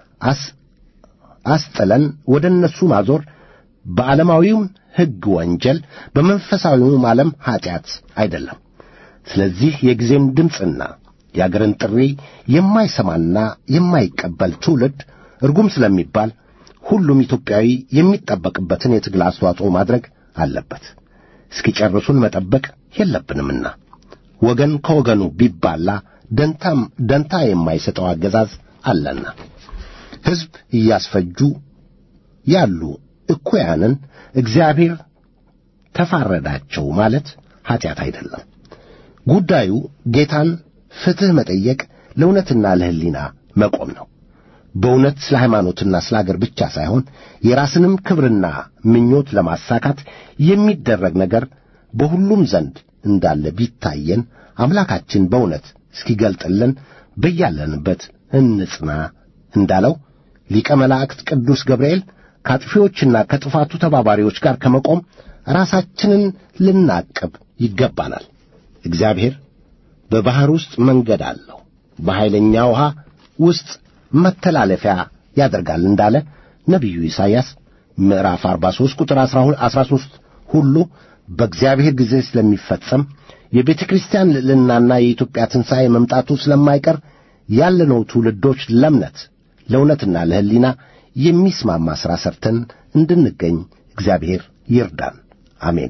አስጥለን ወደ እነሱ ማዞር በዓለማዊውም ሕግ ወንጀል፣ በመንፈሳዊውም ዓለም ኀጢአት አይደለም። ስለዚህ የጊዜን ድምፅና የአገርን ጥሪ የማይሰማና የማይቀበል ትውልድ እርጉም ስለሚባል ሁሉም ኢትዮጵያዊ የሚጠበቅበትን የትግል አስተዋጽኦ ማድረግ አለበት። እስኪጨርሱን መጠበቅ የለብንምና ወገን ከወገኑ ቢባላ ደንታም ደንታ የማይሰጠው አገዛዝ አለና ሕዝብ እያስፈጁ ያሉ እኩያንን እግዚአብሔር ተፋረዳቸው ማለት ኀጢአት አይደለም። ጉዳዩ ጌታን ፍትሕ መጠየቅ ለእውነትና ለሕሊና መቆም ነው። በእውነት ስለ ሃይማኖትና ስለ አገር ብቻ ሳይሆን የራስንም ክብርና ምኞት ለማሳካት የሚደረግ ነገር በሁሉም ዘንድ እንዳለ ቢታየን አምላካችን በእውነት እስኪገልጥልን በያለንበት እንጽና እንዳለው ሊቀ መላእክት ቅዱስ ገብርኤል ከአጥፊዎችና ከጥፋቱ ተባባሪዎች ጋር ከመቆም ራሳችንን ልናቅብ ይገባናል። እግዚአብሔር በባሕር ውስጥ መንገድ አለው፣ በኃይለኛ ውሃ ውስጥ መተላለፊያ ያደርጋል እንዳለ ነቢዩ ኢሳይያስ ምዕራፍ 43 ቁጥር 13 ሁሉ በእግዚአብሔር ጊዜ ስለሚፈጸም የቤተ ክርስቲያን ልዕልናና የኢትዮጵያ ትንሣኤ መምጣቱ ስለማይቀር ያለነው ትውልዶች ለእምነት ለእውነትና ለሕሊና የሚስማማ ሥራ ሰርተን እንድንገኝ እግዚአብሔር ይርዳን። አሜን።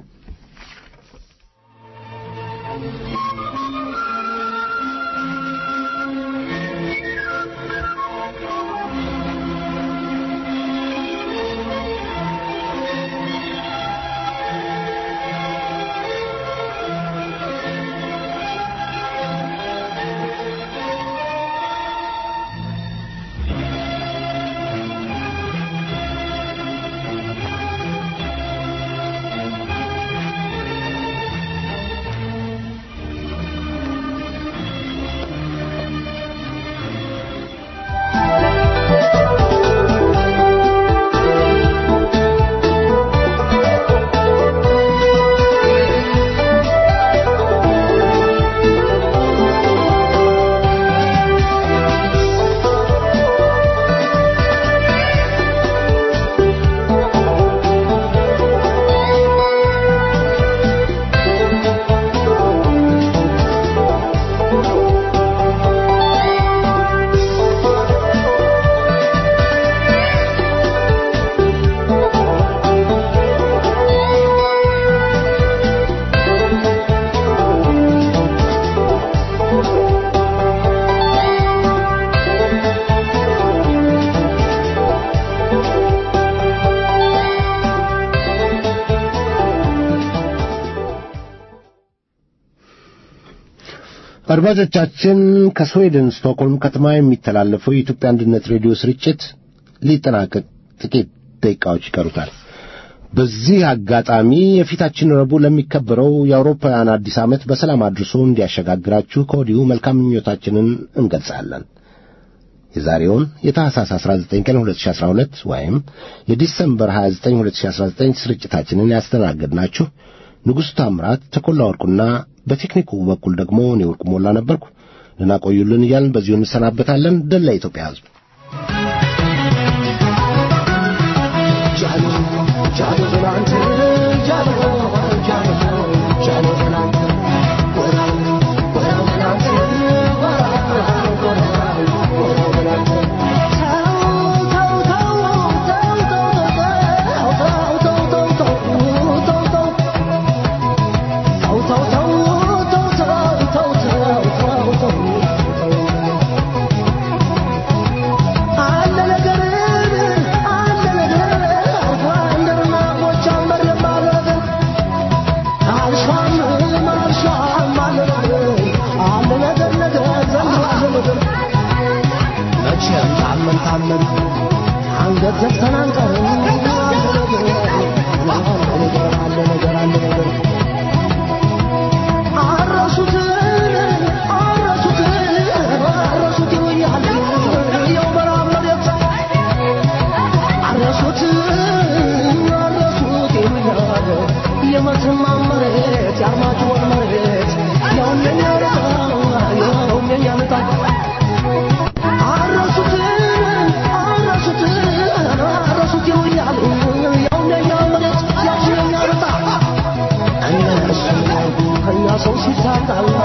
አድማጮቻችን ከስዌድን ስቶክሆልም ከተማ የሚተላለፈው የኢትዮጵያ አንድነት ሬዲዮ ስርጭት ሊጠናቀቅ ጥቂት ደቂቃዎች ይቀሩታል። በዚህ አጋጣሚ የፊታችን ረቡዕ ለሚከበረው የአውሮፓውያን አዲስ ዓመት በሰላም አድርሶ እንዲያሸጋግራችሁ ከወዲሁ መልካም ምኞታችንን እንገልጻለን። የዛሬውን የታህሳስ 19 ቀን 2012 ወይም የዲሰምበር 29 2019 ስርጭታችንን ያስተናገድናችሁ ንጉሡ ታምራት፣ ተኮላ ወርቁና በቴክኒኩ በኩል ደግሞ እኔ ወርቁ ሞላ ነበርኩ። ደህና ቆዩልን እያልን በዚሁ እንሰናበታለን። ድል ለኢትዮጵያ ሕዝብ። አንገት ዘግተን አንቀርም። አለ ነገር አለ ነገር አረሱትን አረሱትን አረሱት ይሉኛል የው በረሃብ መሬት አረሱት አረሱት ይሉኛል የመተማ መሬት የአርማጭሆን መሬት ያውም የኛ ዕጣ ያውም የኛ ዕጣ አረሱትን አረሱትን አረሱት ይሉኛል ያውም የኛ መሬት ያውም የኛ ዕጣ እነሱ ከእኛ ሰው ሲታጣላ